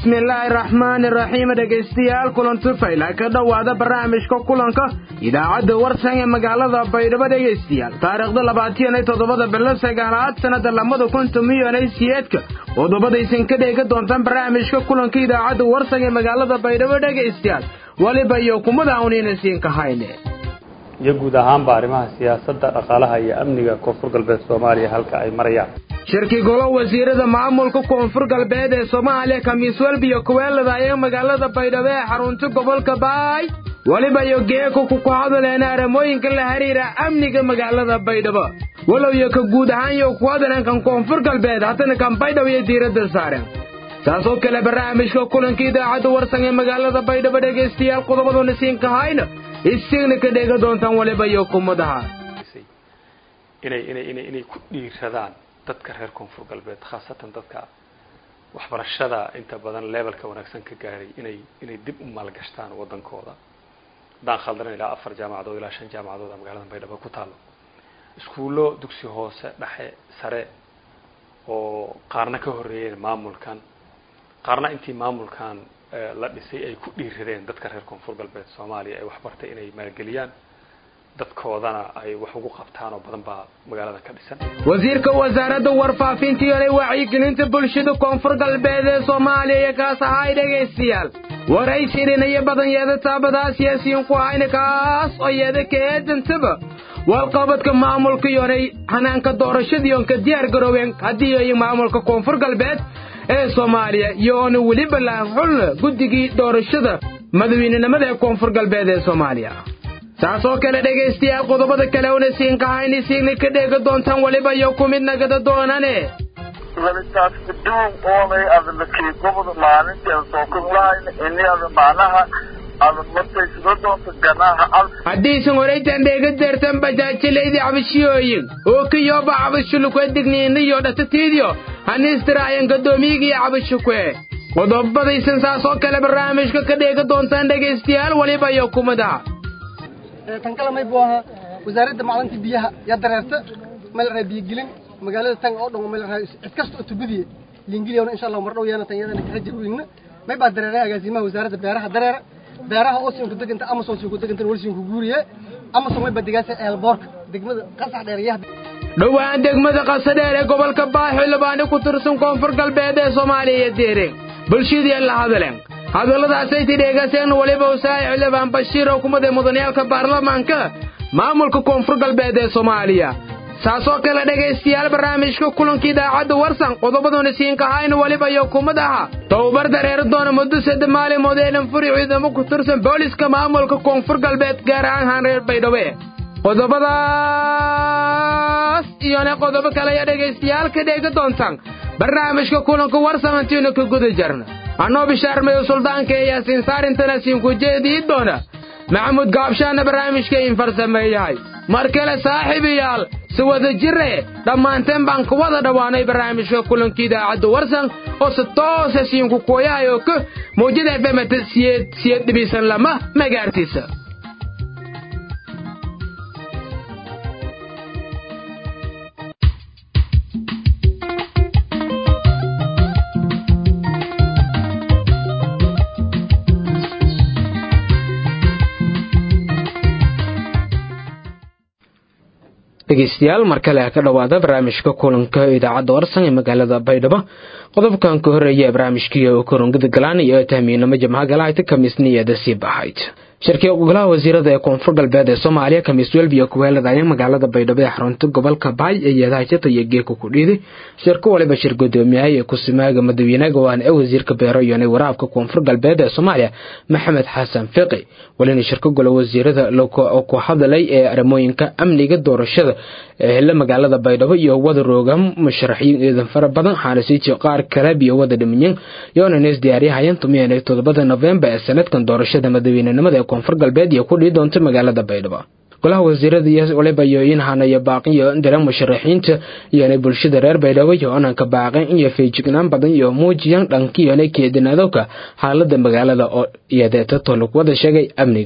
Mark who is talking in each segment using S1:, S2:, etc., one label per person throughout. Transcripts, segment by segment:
S1: bismillaahi raxmaani raxiim dhegaystayaal kulanti fayla ka dhowaada barnaamijka kulanka idaacadda warsan ee magaalada baydhabo dhegaystayaal taariikhda labaatan iyo toddobada bilo sagaalaad sannada lamada kun tomiyo siyeedka qodobadaysan ka dheega doontaan barnaamijka kulanka idaacadda warsan ee magaalada baydhabo dhegaystayaal weliba iyo kumada awnayna siin kahayne
S2: iyo guud ahaanba arrimaha siyaasadda dhaqaalaha iyo amniga koonfur galbeed soomaaliya halka ay marayaan
S1: shirki golo wasiirada maamulka koonfur galbeed ee soomaaliya khamiis welbiyo kuweelada ayaa magaalada baydhabo ee xarunta gobolka baay weliba iyo geeko ku kuhadaleen arrimooyinka la xiriira amniga magaalada baydhabo walow iyo ka guud ahaan iyo ku hadaleen kan koonfur galbeed haddana kan baydhabo iyo diiradda saareen saasoo kale barnaamijka kulanka idaacadda warsan ee magaalada baydhabo dhegaystayaal qodobaduna siin kahayna isigna ka dheega doontaan waliba iyo kumadaha
S2: inay inay inay inay ku dhiiradaan dadka reer koonfur galbeed khaasatan dadka waxbarashada inta badan levelka wanaagsan ka gaaray inay inay dib u maalgashtaan waddankooda haddaan khaldanan ilaa afar jaamacadood ilaa shan jaamacadood magaalada baydhabo ku taalo iskuullo dugsi hoose dhexe sare oo qaarna ka horreeyeen maamulkan qaarna intii maamulkan la dhisay ay ku dhiiradeen dadka reer koonfur galbeed soomaaliya ay waxbartay inay maalgeliyaan dadkoodana ay wax ugu qabtaan oo badan baa magaalada ka dhisan
S1: wasiirka wasaaradda warfaafinta iyo wacyigelinta bulshada koonfur galbeed ee soomaaliya iyo kaas ahaa dhegaystayaal waraysi dhinayo badan yeeda taabadaa siyaasiyiin ku ahayna kaas oo yeeda ka eedantaba walqabadka maamulka yonay hanaanka doorashadii oon ka diyaar garoobeen haddii ay maamulka koonfur galbeed ee soomaaliya iyo oona weliba laxulna guddigii doorashada madaweynenimada ee koonfur galbeed ee soomaaliya saasoo kale dhegaystayaal qodobada kale una siin kahayni siigna ka dheega doontaan weliba iyo ku mid nagada doonane
S3: welitaas kaduun oonay adalakii gobol maalintii aan soo koglahayn ini ada macnaha ada markay sida doonta ganaha al
S1: haddiisan horaytan dheega deertan bajaajilaydi cabashiyooyin oo kiyooba cabashulukwe digniiniyo dhatatiidiyo haniistiraayan gaddoomiyigiyo cabashukwe qodobadaysan saasoo kale barnaamijka ka dheega doontaan dhegaystayaal weliba iyo kumadaha
S4: tan kale may buu ahaa wasaaradda macdanta biyaha yaa dareerta meel raa biyogelin magaalada tan oo dhan meel raa cid kasta oo tubudiye liingiliyona insha allah mar dhow yaana tan iyadana kaga jirweyna may baa dareeray agaasimaha wasaaradda beeraha dareera beeraha oo siin ku deganta amazon siin ku deganta wal siin ku guuriye amazon may badigaasa eelboorka degmada qasax dheerayaha
S1: dhowaan degmada qasadheer ee gobolka baaxo labaani ku tirsan koonfur galbeed ee soomaaliya iyo deereen bulshadii la hadaleen hadalladaasay tidheegaseen weliba usaaci xildhibaan bashiir oo kumada mudaniyaalka baarlamaanka maamulka koonfur galbeed ee soomaaliya saasoo kale dhegaystayaal barnaamijka kulanka idaacadda warsan qodobaduna siinkahayna weliba iyo kumad aha tababar dareeri doona muddo sadde maalimood eedan furi ciidamo ku tirsan booliska maamulka koonfur galbeed gaar ahaan haan reer baydhabo qodobadaas iyona qodobo kale ayaa dhegaystayaal ka dheega doontaan barnaamijka kulanka warsan antiinu ka guda jarna annoo bishaarmayo suldaanka ee yaasiin saarintana siinku jeedii doona maxamuud gaabshaana barnaamijka in farsameeyahay mar kale saaxiibayaal si wada jire dhammaanteen baan ku wada dhowaanay barnaamijka kulanka idaacadda warsan oo si toosa siinku kooyahay oo ka mawjada fmta siyeed siyeed dhibisan lama magaartiisa dhegeystayaal mar kale ka dhowaada barnaamijka kulanka idaacadda warsan ee magaalada baydhabo qodobkan ka horeeya ee barnaamijkii oo korongada galaan iyo tahmiinamo jamha galahayta kamiisniyada sii baxayd shirkii golaha wasiirada ee koonfur galbeed ee soomaaliya khamiis welbiyo kuweeladaya magaalada baydhabo ee xarunta gobolka baay ee yeedahajata iyo geeka ku dhiiday shirko waliba shir gudoomiyahay ee kusimaaga madawiinaga waan ee wasiirka beero iyonay waraabka koonfur galbeed ee soomaaliya maxamed xasan fiqi walina shirko golo wasiirada ku hadalay ee arrimooyinka amniga doorashada ee hela magaalada baydhabo iyo wada rooga musharaxiin ciidan fara badan xaalasiiji qaar kale iyo wada dhimanyin yoonanes diyaaryahayan tumiyan todobada novembar ee sanadkan doorashada madaweynenimada ee koonfur galbeed iyo ku dhii doonta magaalada baydhabo golaha wasiirada iyo waliba iyo in hanayo baaqin iyo dira musharaxiinta iyona bulshada reer baydhabo iyo onanka baaqin iyo feejignaan badan iyo muujiyaan dhankiyona keedinadowka xaalada magaalada oo iyadeeta tolog wada sheegay amniga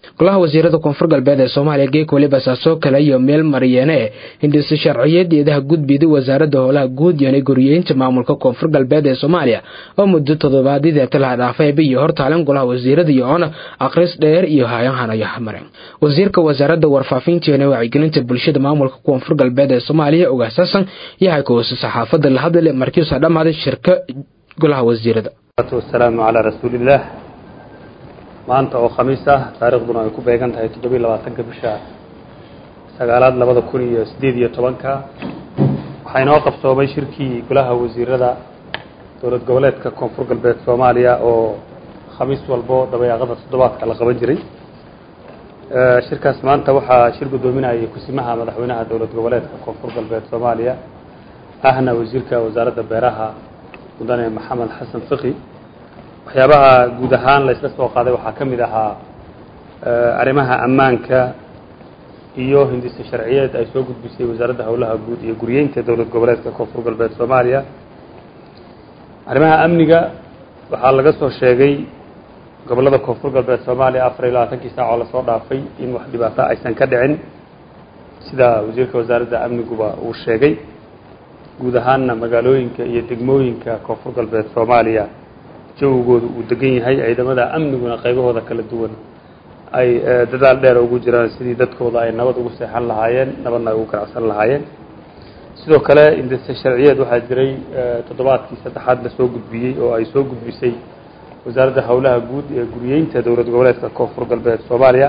S1: golaha wasiirada koonfur galbeed ee soomaaliya geek weliba saasoo kale iyo meel mariyeene hindhisa sharciyadeedaha gudbida wasaaradda howlaha guud iyo guriyeynta maamulka koonfur galbeed ee soomaaliya oo muddo toddobaadyadii talaha dhaafayba iyo hortaalan golaha wasiirada iyo oona akhris dheer iyo hayahanaya maren wasiirka wasaaradda warfaafinteena wacyigelinta bulshada maamulka koonfur galbeed ee soomaaliya ogaasasan yahay kuwasa saxaafadda la hadle markiisa dhammaaday shirka golaha wasiirada
S2: wasalaamu calaa rasuulillaah maanta oo khamiis ah taariikhduna ay ku beegan tahay toddobiiy labaatanka bisha sagaalaad labada kun iyo siddeed iyo tobanka waxaa inoo qabsoomay shirkii golaha wasiirada dowlad goboleedka koonfur galbeed soomaaliya oo khamiis walbo dabayaaqada toddobaadka la qaban jiray shirkaas maanta waxaa shir guddoominayay kusimaha madaxweynaha dowlad goboleedka koonfur galbeed soomaaliya ahna wasiirka wasaaradda beeraha mudane maxamed xasan fiqi waxyaabaha guud ahaan la isla soo qaaday waxaa ka mid ahaa arrimaha ammaanka iyo hindise sharciyeed ay soo gudbisay wasaaradda howlaha guud iyo guriyeynta dowlad goboleedka koonfur galbeed soomaaliya arrimaha amniga waxaa laga soo sheegay gobollada koonfur galbeed soomaaliya afar iyo labaatankii saac oo lasoo dhaafay in wax dhibaato aysan ka dhicin sida wasiirka wasaaradda amniguba uu sheegay guud ahaanna magaalooyinka iyo degmooyinka koonfur galbeed soomaaliya jawigooda uu degan yahay ciidamada amniguna qaybahooda kala duwan ay dadaal dheer ugu jiraan sidii dadkooda ay nabad ugu seexan lahaayeen nabadna ay ugu ganacsan lahaayeen sidoo kale indise sharciyeed waxaa jiray toddobaadkii saddexaad la soo gudbiyey oo ay soo gudbisay wasaaradda howlaha guud ee guriyeynta dowlad goboleedka koonfur galbeed soomaaliya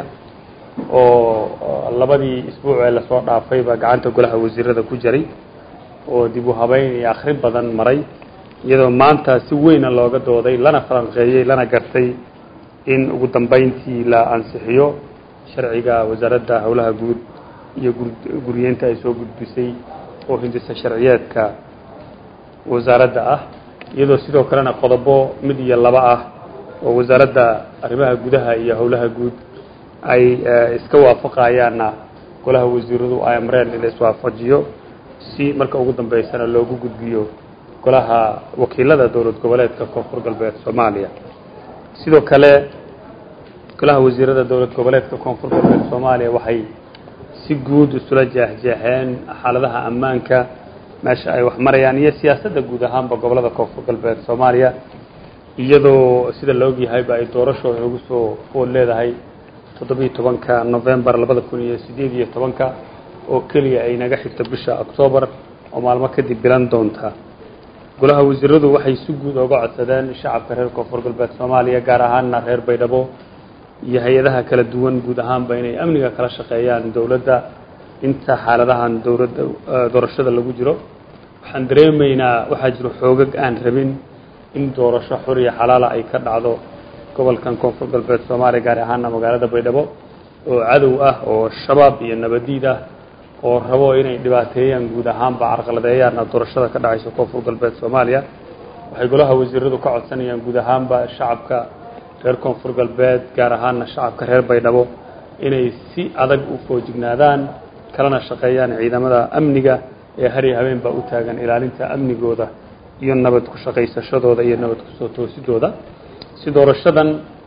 S2: oo labadii isbuuc ee lasoo dhaafayba gacanta golaha wasiirada ku jiray oo dib u habeyn iyo akhrin badan maray iyadoo maanta si weyna looga dooday lana falanqeeyey lana gartay in ugu dambeyntii la ansixiyo sharciga wasaaradda howlaha guud iyo guriyeynta ay soo gudbisay oo hindisa sharciyeedka wasaaradda ah iyadoo sidoo kalena qodobo mid iyo laba ah oo wasaaradda arrimaha gudaha iyo howlaha guud ay iska waafaqayaanna golaha wasiiradu ay amreen in la iswaafajiyo si marka ugu dambeysana loogu gudbiyo golaha wakiilada dowlad goboleedka koonfur galbeed soomaaliya sidoo kale golaha wasiirada dowlad goboleedka koonfur galbeed soomaaliya waxay si guud isula jeexjeexeen xaaladaha ammaanka meesha ay wax marayaan iyo siyaasadda guud ahaanba gobolada koonfur galbeed soomaaliya iyadoo sida la ogyahayba ay doorasho inagu soo fool leedahay toddobiiyo tobanka novembar labada kun iyo siddeed iyo tobanka oo keliya ay naga xigto bisha octoobar oo maalmo kadib bilan doonta golaha wasiiradu waxay si guud oga codsadeen shacabka reer koonfur galbeed soomaaliya gaar ahaanna reer baydhabo iyo hay-adaha kala duwan guud ahaanba inay amniga kala shaqeeyaan dowladda inta xaaladahan dowladda doorashada lagu jiro waxaan dareemaynaa waxaa jiro xoogag aan rabin in doorasho xor iyo xalaala ay ka dhacdo gobolkan koonfur galbeed soomaaliya gaar ahaana magaalada baydhabo oo cadow ah oo shabaab iyo nabadiid ah oo rabo inay dhibaateeyaan guud ahaanba carqaladeeyaanna doorashada ka dhacaysa koonfur galbeed soomaaliya waxay golaha wasiiradu ka codsanayaan guud ahaanba shacabka reer koonfur galbeed gaar ahaana shacabka reer baydhabo inay si adag u foojignaadaan kalana shaqeeyaan ciidamada amniga ee har iyo habeen baa u taagan ilaalinta amnigooda iyo nabad ku shaqaysashadooda iyo nabad kusoo toosidooda si doorashadan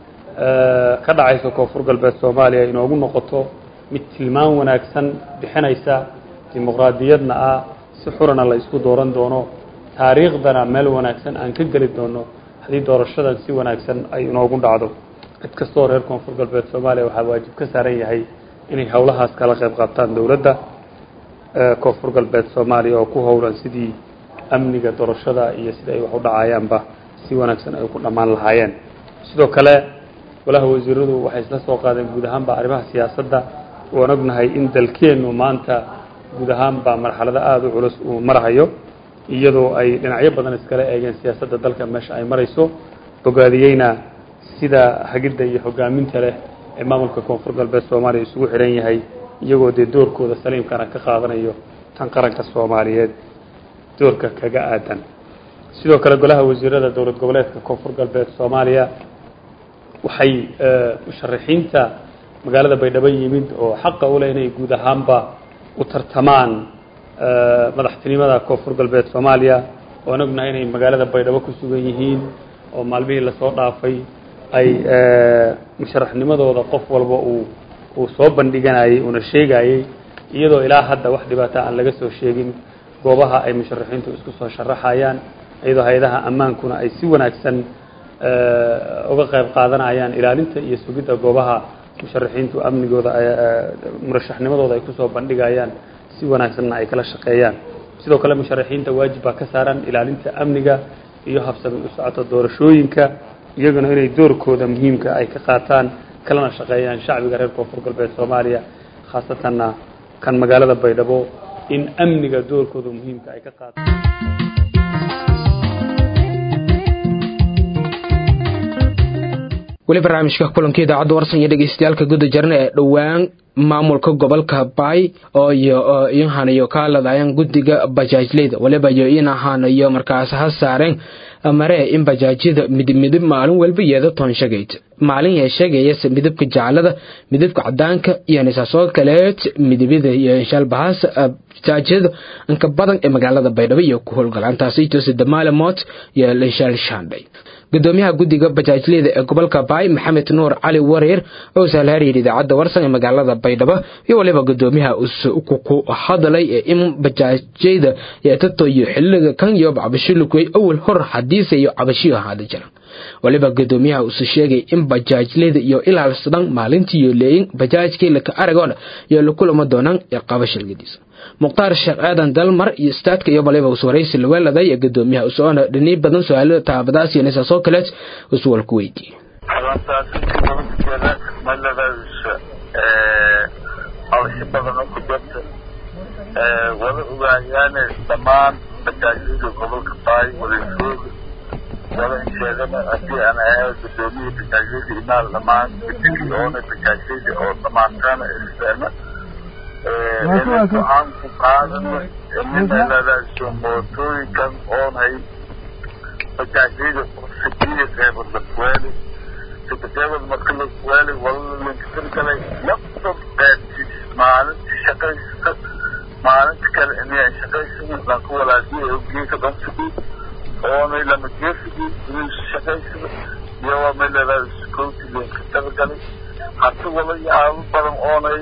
S2: ka dhacaysa koonfur galbeed soomaaliya inoogu noqoto mid tilmaan wanaagsan bixinaysa dimuqraadiyadna ah si xurana la isku dooran doono taariikhdana meel wanaagsan aan ka geli doono haddii doorashadan si wanaagsan ay inoogu dhacdo cid kastoo reer koonfur galbeed soomaaliya waxaa waajib ka saaran yahay inay howlahaas kala qayb qaabtaan dowladda koonfur galbeed soomaaliya oo ku howlan sidii amniga doorashada iyo sida ay wax u dhacayaanba si wanaagsan ay ku dhammaan lahaayeen sidoo kale golaha wasiiradu waxay isla soo qaadeen guud ahaanba arrimaha siyaasadda waan ognahay in dalkeennu maanta guud ahaanba marxalado aada u culus uu marahayo iyadoo ay dhinacyo badan iskala eegeen siyaasadda dalka meesha ay marayso bogaadiyeyna sida hagidda iyo hogaaminta leh ee maamulka koonfur galbeed soomaaliya isugu xidhan yahay iyagoo dee doorkooda saliimkana ka qaadanayo tan qaranka soomaaliyeed doorka kaga aadan sidoo kale golaha wasiirada dowlad goboleedka koonfur galbeed soomaaliya waxay musharaxiinta magaalada baydhabo yimid oo xaqa u leh inay guud ahaanba u tartamaan madaxtinimada koonfur galbeed soomaaliya waan ognahay inay magaalada baydhabo ku sugan yihiin oo maalmihii lasoo dhaafay ay musharaxnimadooda qof walba uu uu soo bandhiganayay uuna sheegayey iyadoo ilaa hadda wax dhibaata aan laga soo sheegin goobaha ay musharaxiintu isku soo sharaxayaan iyadoo hay-adaha ammaankuna ay si wanaagsan uga qayb qaadanayaan ilaalinta iyo sugidda goobaha musharaxiintu amnigooda murashaxnimadooda ay kusoo bandhigayaan si wanaagsanna ay kala shaqeeyaan sidoo kale musharaxiinta waajib baa ka saaran ilaalinta amniga iyo habsami u socota doorashooyinka iyaguna inay doorkooda muhiimka ay ka qaataan kalana shaqeeyaan shacbiga reer koonfur galbeed soomaaliya khaasatanna kan magaalada baydhabo in amniga doorkooda muhiimka ay ka qaataan
S1: weli barnaamijka kulanka idaacadda warsan iyo dhegeystayaalka guda jarna ee dhowaan maamulka gobolka baay oo iyo ihanayo ka ladayaan guddiga bajaajleyda waliba iyo in ahanayo markaas ha saareen maree in bajaajyada midib midib maalin walba yeeda toon shagayd maalin yee sheegayase midabka jaclada midabka cadaanka iyo nisaasoo kaleed midibyada iyo shalbahaas bajaajyada inka badan ee magaalada baydhabo iyo ku howlgalaan taasi tose damaale moot iyo lishal shandhay gudoomiyaha guddiga bajaajleyda ee gobolka baay maxamed nuur cali wareer oo saalhaariyir idaacadda warsan ee magaalada baydhabo iyo waliba gudoomiyaha ku hadalay ee in bajaajyada yeetatoyo xiliga kan iyo cabashilugwey awal hor hadiise iyo cabashiyo ahaada jiran waliba gudoomiyaha usu sheegay in bajaajleyda iyo ilaalsadan maalintiiyo leeyin bajaajkii laka aragoona iyo lakulama doonaan ee qabashilgadiisa mukhtaar sheekh aadan dalmar iyo istaadka iyo waliba uswaraysi laweeladay ee gudoomiyaha usoona dhiniy badan su-aalada taabadaas iyo nisaasoo kaleed uswal ku weydiiyey
S3: habasho badan oo ku jirta wada ogaayaane dhammaan bajaajyada gobolka baay wadasooga wada in sheegana haddii aan ahay gudoomiyii bajaajyada imaal dhammaan guddigii oona bajaajyada oo dhamaantaana isteena aan ku qaadano ninaladaasoo mootooyinkan oonhay bajaajyada sibiya qeybad lakuweeli sikadeebad marka lakuweeli wala linkatirgalay laptop qaybtiis maalintii shaqaysta maalinta kale inay shaqaysana lanka walaadiya ogeeka dhansigii oonay lama geesigii inuu shaqaysada iyo waa meeladaa security linka tirgalay hata wala yaabo badan oonay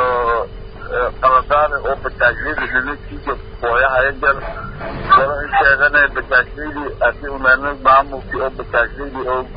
S3: qaladaane oo bajaajyada lilasiiga booyahaya jar wala in sheegane bajaajyadii haddii unaana maamulkii oo bajaajyadii oo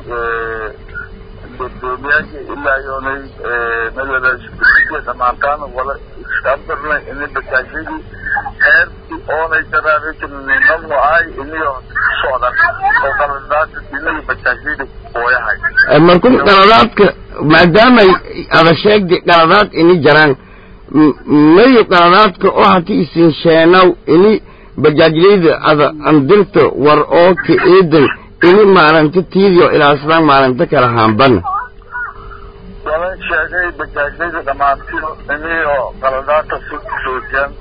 S3: gudoomiyaasha ilaa yoonay meeladaaskusiga dhamaantaana wala iskandarnay inay bajaajyadii heerkii oonay daraareejinimadu ahay iniyo socdan oo qaladaada inaga bajaajyadii booyahay
S5: markun qaladaadka maadaamay ada sheegdi qaladaad ini jaraan mayo qaladaadka oo hati isin sheenaw ini bajaajleyda ada andirta war oo ka eedan ini maalinta tiidio ilaasdaan maalinta kala haambana
S3: walan sheegay bajaajyada dhammaantiyo iniyo qaladaadka si kusoojiyaan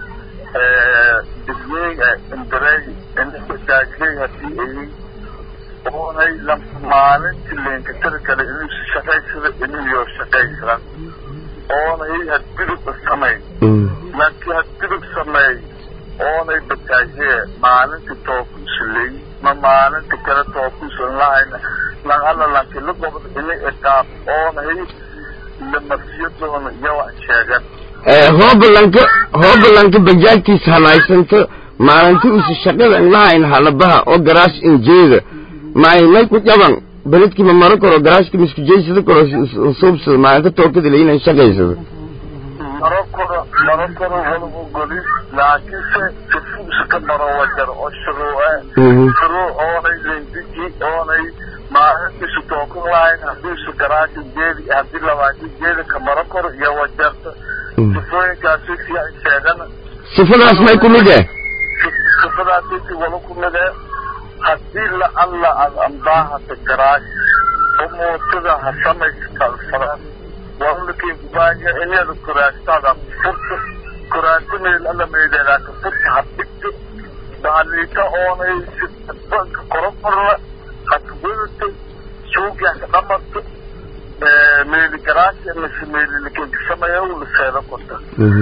S3: digyeega imbareey ini bajaajley hadii ayin oonay maalintii leenkatari kale inuu shaqaysada inuyo shaqaysadan oonay hadgudub samayn laakiin hadgudub sameey oonay bataajee maalintii tookuusuley ma maalinta kale tookuusan lahayna lan alla lanki la gobod ina iqaab oonay lamarsiyadoona iyawan sheegan
S5: hoobalanka hoobalanka bajaajtiis halaysanta maalinta usa shaqada inlahayn halabaha oo garaash injeeda maay may ku jaban beledkiima maro karo garaashkiima isku jeysada karo suubsada maalinta tookada layina shaqaysada
S3: maro koro maro koro wala ogoli laakiinse sifuuska maro wajar oo shuruuce shuruu oonay lendiji oonay maalintiisu tookan lahayn haddiisu garaashi jeedi haddii labaati jeedi ka maro koro iyo wajarta sifooyinkaasi fiican sheegana
S5: sifadaas may ku mid eh
S3: sifadaasiti wala ku mid eh haddii la alla ad ambaahata garaash oo mootada ha samayskalfadaan walalakin kubaanya inada kuraastada furta kuraasimayl alla meyderaaka furta ha dhigto bahaliika oonay banka korokorla hakwadata suugia ka dhamarto meeli garaashi mise meelilikin kasamaya la seeda korta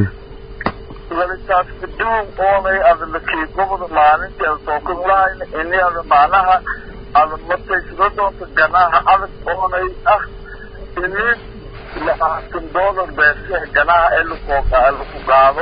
S3: walitaas kaduun oonay ada lakii gobda maalintii ada tookan lahayna ini ada macnaha aada mataysada doonta ganaaha adag oonay ah inin labaatan doolar beesiha ganaha ee laku laku qaado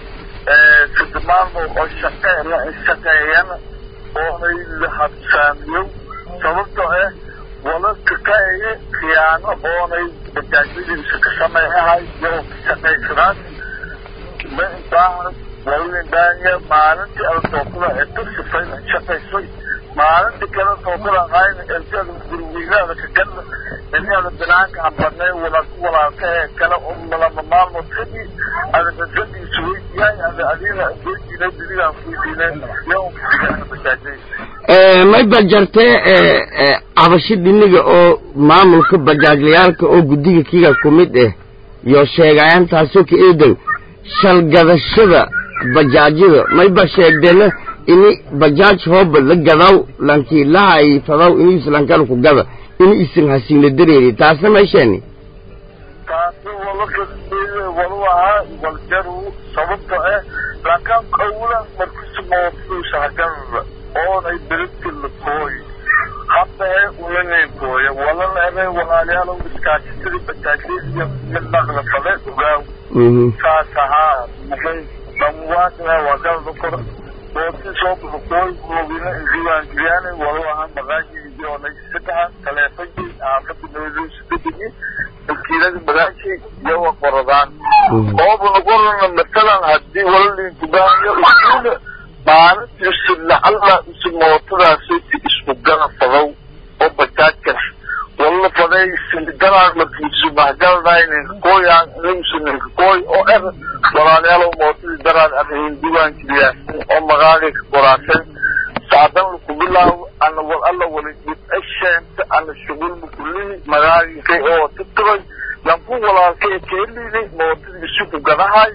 S3: sidmaamo oo shaqe shaqeeyana oonay la habsaamiyo sababtoo ah wala kakaeye khiyaano oonay bajaajyadiisa ka sameeyahay iyagoo ka shaqaysadaan ma inbaahan walindanya maalintii ada tookada ee ka sifayna shaqaysay maalintii kale tookada hayna intada gurweynaada ka gadla inaada binaanka hambanay walaalku walaalka ee kale lama maalmood kadib ada dadadiisa weydiyahay ada adina weydiinay diligaan weydiinay yaa kusigaana bajaajyadiisa
S5: may bajartee cabasho dhiniga oo maamulka bajaajlayaalka oo guddiga kiga ku mid ah iyo sheegayaantaasoo ka eedan shalgadashada bajaajyada mayba sheegdeena ini bajaaj hooba la gadaw lankii lahay fadaw ini islankana ku gada ini isan hasiina dareeri taasna maysheeni
S3: taasi walaka walu ahaa waljaru sababta ah laakaan awlan markisi mootusa haganada oonay beriti lakooy haddae unanenkooya walana ebe walaalayaalow iskaashisadii bajaajyadiiyo midnaqla fale ogaaw saas ahaa maxay dhamuwaasina waa galada kor booti soo lakooy moogina diiwaangeliyaan walu ahaa maqaashii oonay saddexa taleefankii aafadi noodsadedegi wakiilada magaashii iyawa qoradaan oobuna qorana masalan haddii walalinkubaayo iskuula maalintiisi lacalla isi mootadaasi isku gana fadow oo bajaajkas walla faday singalaan markiisu mahgalnayninka kooyaan nimsu ninka kooy oo er walaalayaalow mootadii daraan adahin diiwaangeliyaa oo magaalii ka qoraasan saadan laku bilaawo ana wal alla wali dhib asheenta ana shugulma kullihi magaalikay oo titibay lanku walaalkay keelini mootadii isuku gadahay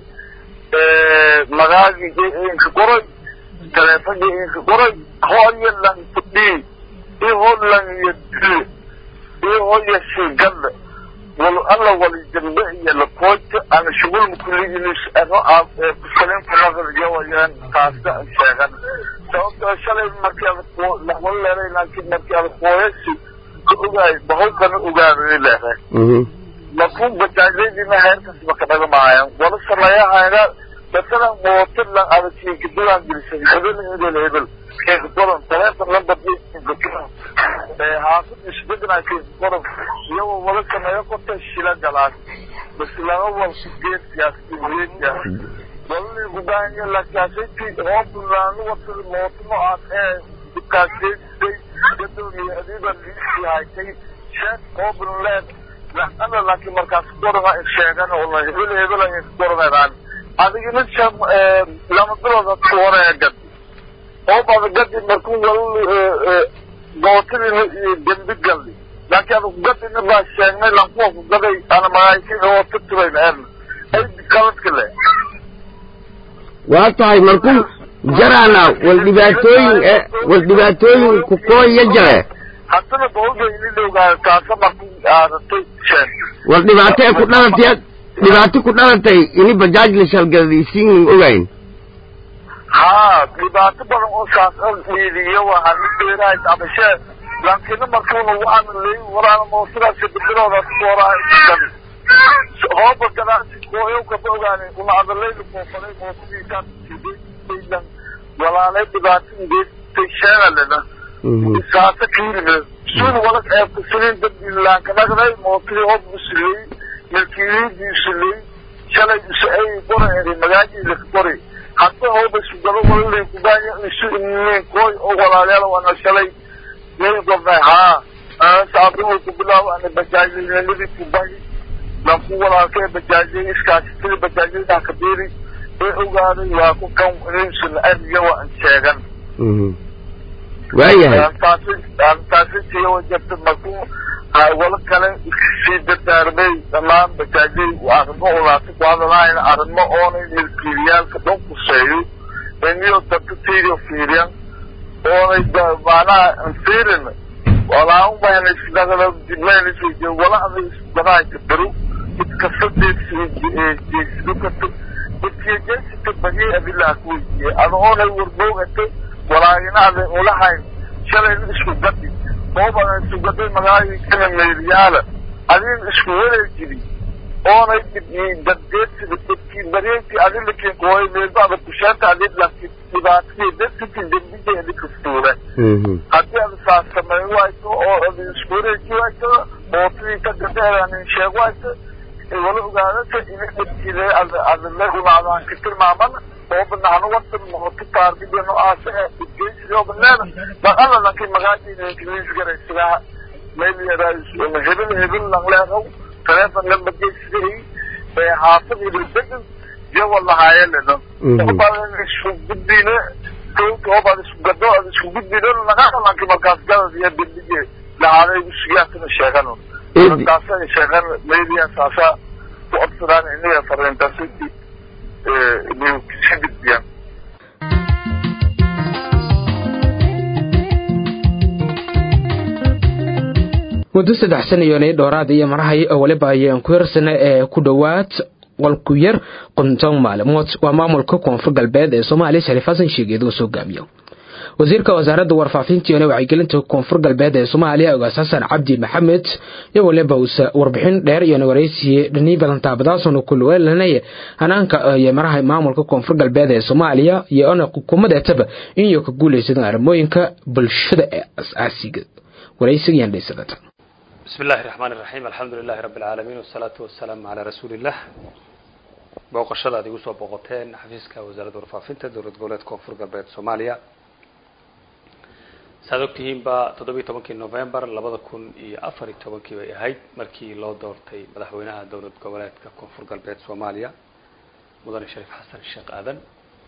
S3: magaagii inka qoray taleefankii inka qoray hooyo lan fudhii ihoo lan yadile ihoyo sigada wal alla wali jambe iyo lakoojta ana shugulma kulliginis ano kusalinka nadar yawayaan taasna an sheegan sababtoo shalay markii ada laxwal leeday laakiin markii ada kooyasi ka ogaay bahawkana ogaaday leeday lafun bajaajyadiina heerkasba ka dhagamaayaan wala sameeyahayna masalan mooto la ada kiinkadulaan gelisan hebel hebel hebel keekakoran taleefon lambar haafid isbedna keekakoran iyagoo wala sameeyo korta shila galaan bas laba walku geedkaas geedkaas walali gubaanya lakaasati hoobulaanu watada mooto noocaas ee dibkaasgeedisay gadoomiye adiiba liisii haytay sheek hoobuleed ana laakiin markaas korana sheegan oo hebel hebel ay koranayaan adigina sham lama bilooda kuwanaya gad oo bada gadi markuu wal gootadina iyo dembi galli laakiin adag gadina baa sheegnay lankuwa ku gaday ana magaaysin oo titibayna erna ay kaladka le
S5: waa tahay markuu jaraana wal dhibaatooyin wal dhibaatooyin ku kooya jare
S3: haddana bawda ini loogaado taasa markuu aadatay sheen
S5: wal dhibaato ee ku dhalatay dhibaato ku dhalatay ini bajaaj la shalgadaysiin ogayn
S3: haa dhibaato badan oo saas dhiidiyo waxaa mid beerahay abashee laakiin markuuna waxaana leey walaana mootadaasi bibilooda kuwarahay hooba gadaasi kooyow kaba ogaanay una adalayla koofalay mootadiisaa sidaylan walaalay dhibaatadiisay sheegalena saasa kiilime suuna wala eebkasanin dad ilaankadhagday mootadii hoob usiley milkiiliidii usiley shalay ay qoray magaajiisa ka qoray hadda hooba isugalo walalay kubaanya isu inin kooy oo walaalayaal wana shalay may gobnay haa saabuu ku bilaawo ana bajaajinimadii kubay lanku walaalka ee bajaajiyay iskaasitadii bajaajiyada kabiiri ee ogaaday waa ku kan ninsuna ariga waa an sheegan
S5: waayahay
S3: taasi tiyo wajabta markuu wala kale sii dardaarmay dhammaan bajaajyay arrimo ulaasa ku hadalaayna arrimo oonay milkiiliyaalka dhan kuseeyo iniyo dadka tiirio fiiriyan oonay macnaha fiirin walaan bahanaysidagada diblaynaysa wala aday isbanaayka baro mid kasta jeesido karto midkiyo jeesita bagay adilaha ku weydiiyey ada oonay warboogata walaagina aday ulahayn shalayna isku gadi oobadan sugaday magaalada kana meeliyaala adin isku wareejidi oonay daddeedsida dadkii dareenkii adinlakin kooy meelbaada kusheenta adin laki dhibaatadii dadkii dembijay adinka fuule haddii ad saas samey wayto oo ad isku wareeji wayto ootadii ka gadeeranin sheeg wayto wala ogaadata ina dadkile adle unaadaan ka tilmaamana oobana hanu wadan noqoto taargideno aase ee idgeysidoobaleeda dhaqala lanki magaadiinkilis garaysigaa meel yaraa hebel hebel langleeqow teleefon lamba geysiday ee haafad hebel degan jawa lahaayeleno oobaadan isku gudbine oobaad isku gado ad isku gudbine lagana lanki markaas gadad iyo dembije lahaaday usigaasana sheegano taasa sheegan meeliya saasa ku odsadaan inaga fariintaasi ka gudbiyaan
S1: muddo saddex sanayoonay dhowraad iyo marahay oo weliba ayaan ku hirsana ee ku dhowaad qolku yar qonton maalimood waa maamulka koonfur galbeed ee soomaaliya shariif xasan sheegeed uu soo gaamiyo wasiirka wasaaradda warfaafinta iyo wacyigelinta koonfur galbeed ee soomaaliya ogaas xasan cabdi maxamed iyo waliba uuse warbixin dheer iyo waraysiye dhanii badan taabadaasuna ku luweelanaya hanaanka iyo maraha maamulka koonfur galbeed ee soomaaliya iyo ona xukuumadeetaba inyo ka guulaysadaan arrimooyinka bulshada ee as-aasiga waraysigayaan dhaysadata
S2: بسم الله الرحمن الرحيم الحمد لله رب العالمين والصلاة والسلام على رسول الله booqashada ad igu soo booqoteen xafiiska wasaaradda warfaafinta dowlad goboleed koonfur galbeed soomaaliya saaad ogtihiinba toddobiyi tobankii november labada kun iyo afar iyo tobankii bay ahayd markii loo doortay madaxweynaha dowlad goboleedka koonfur galbeed soomaaliya mudane shariif xasan sheekh aadan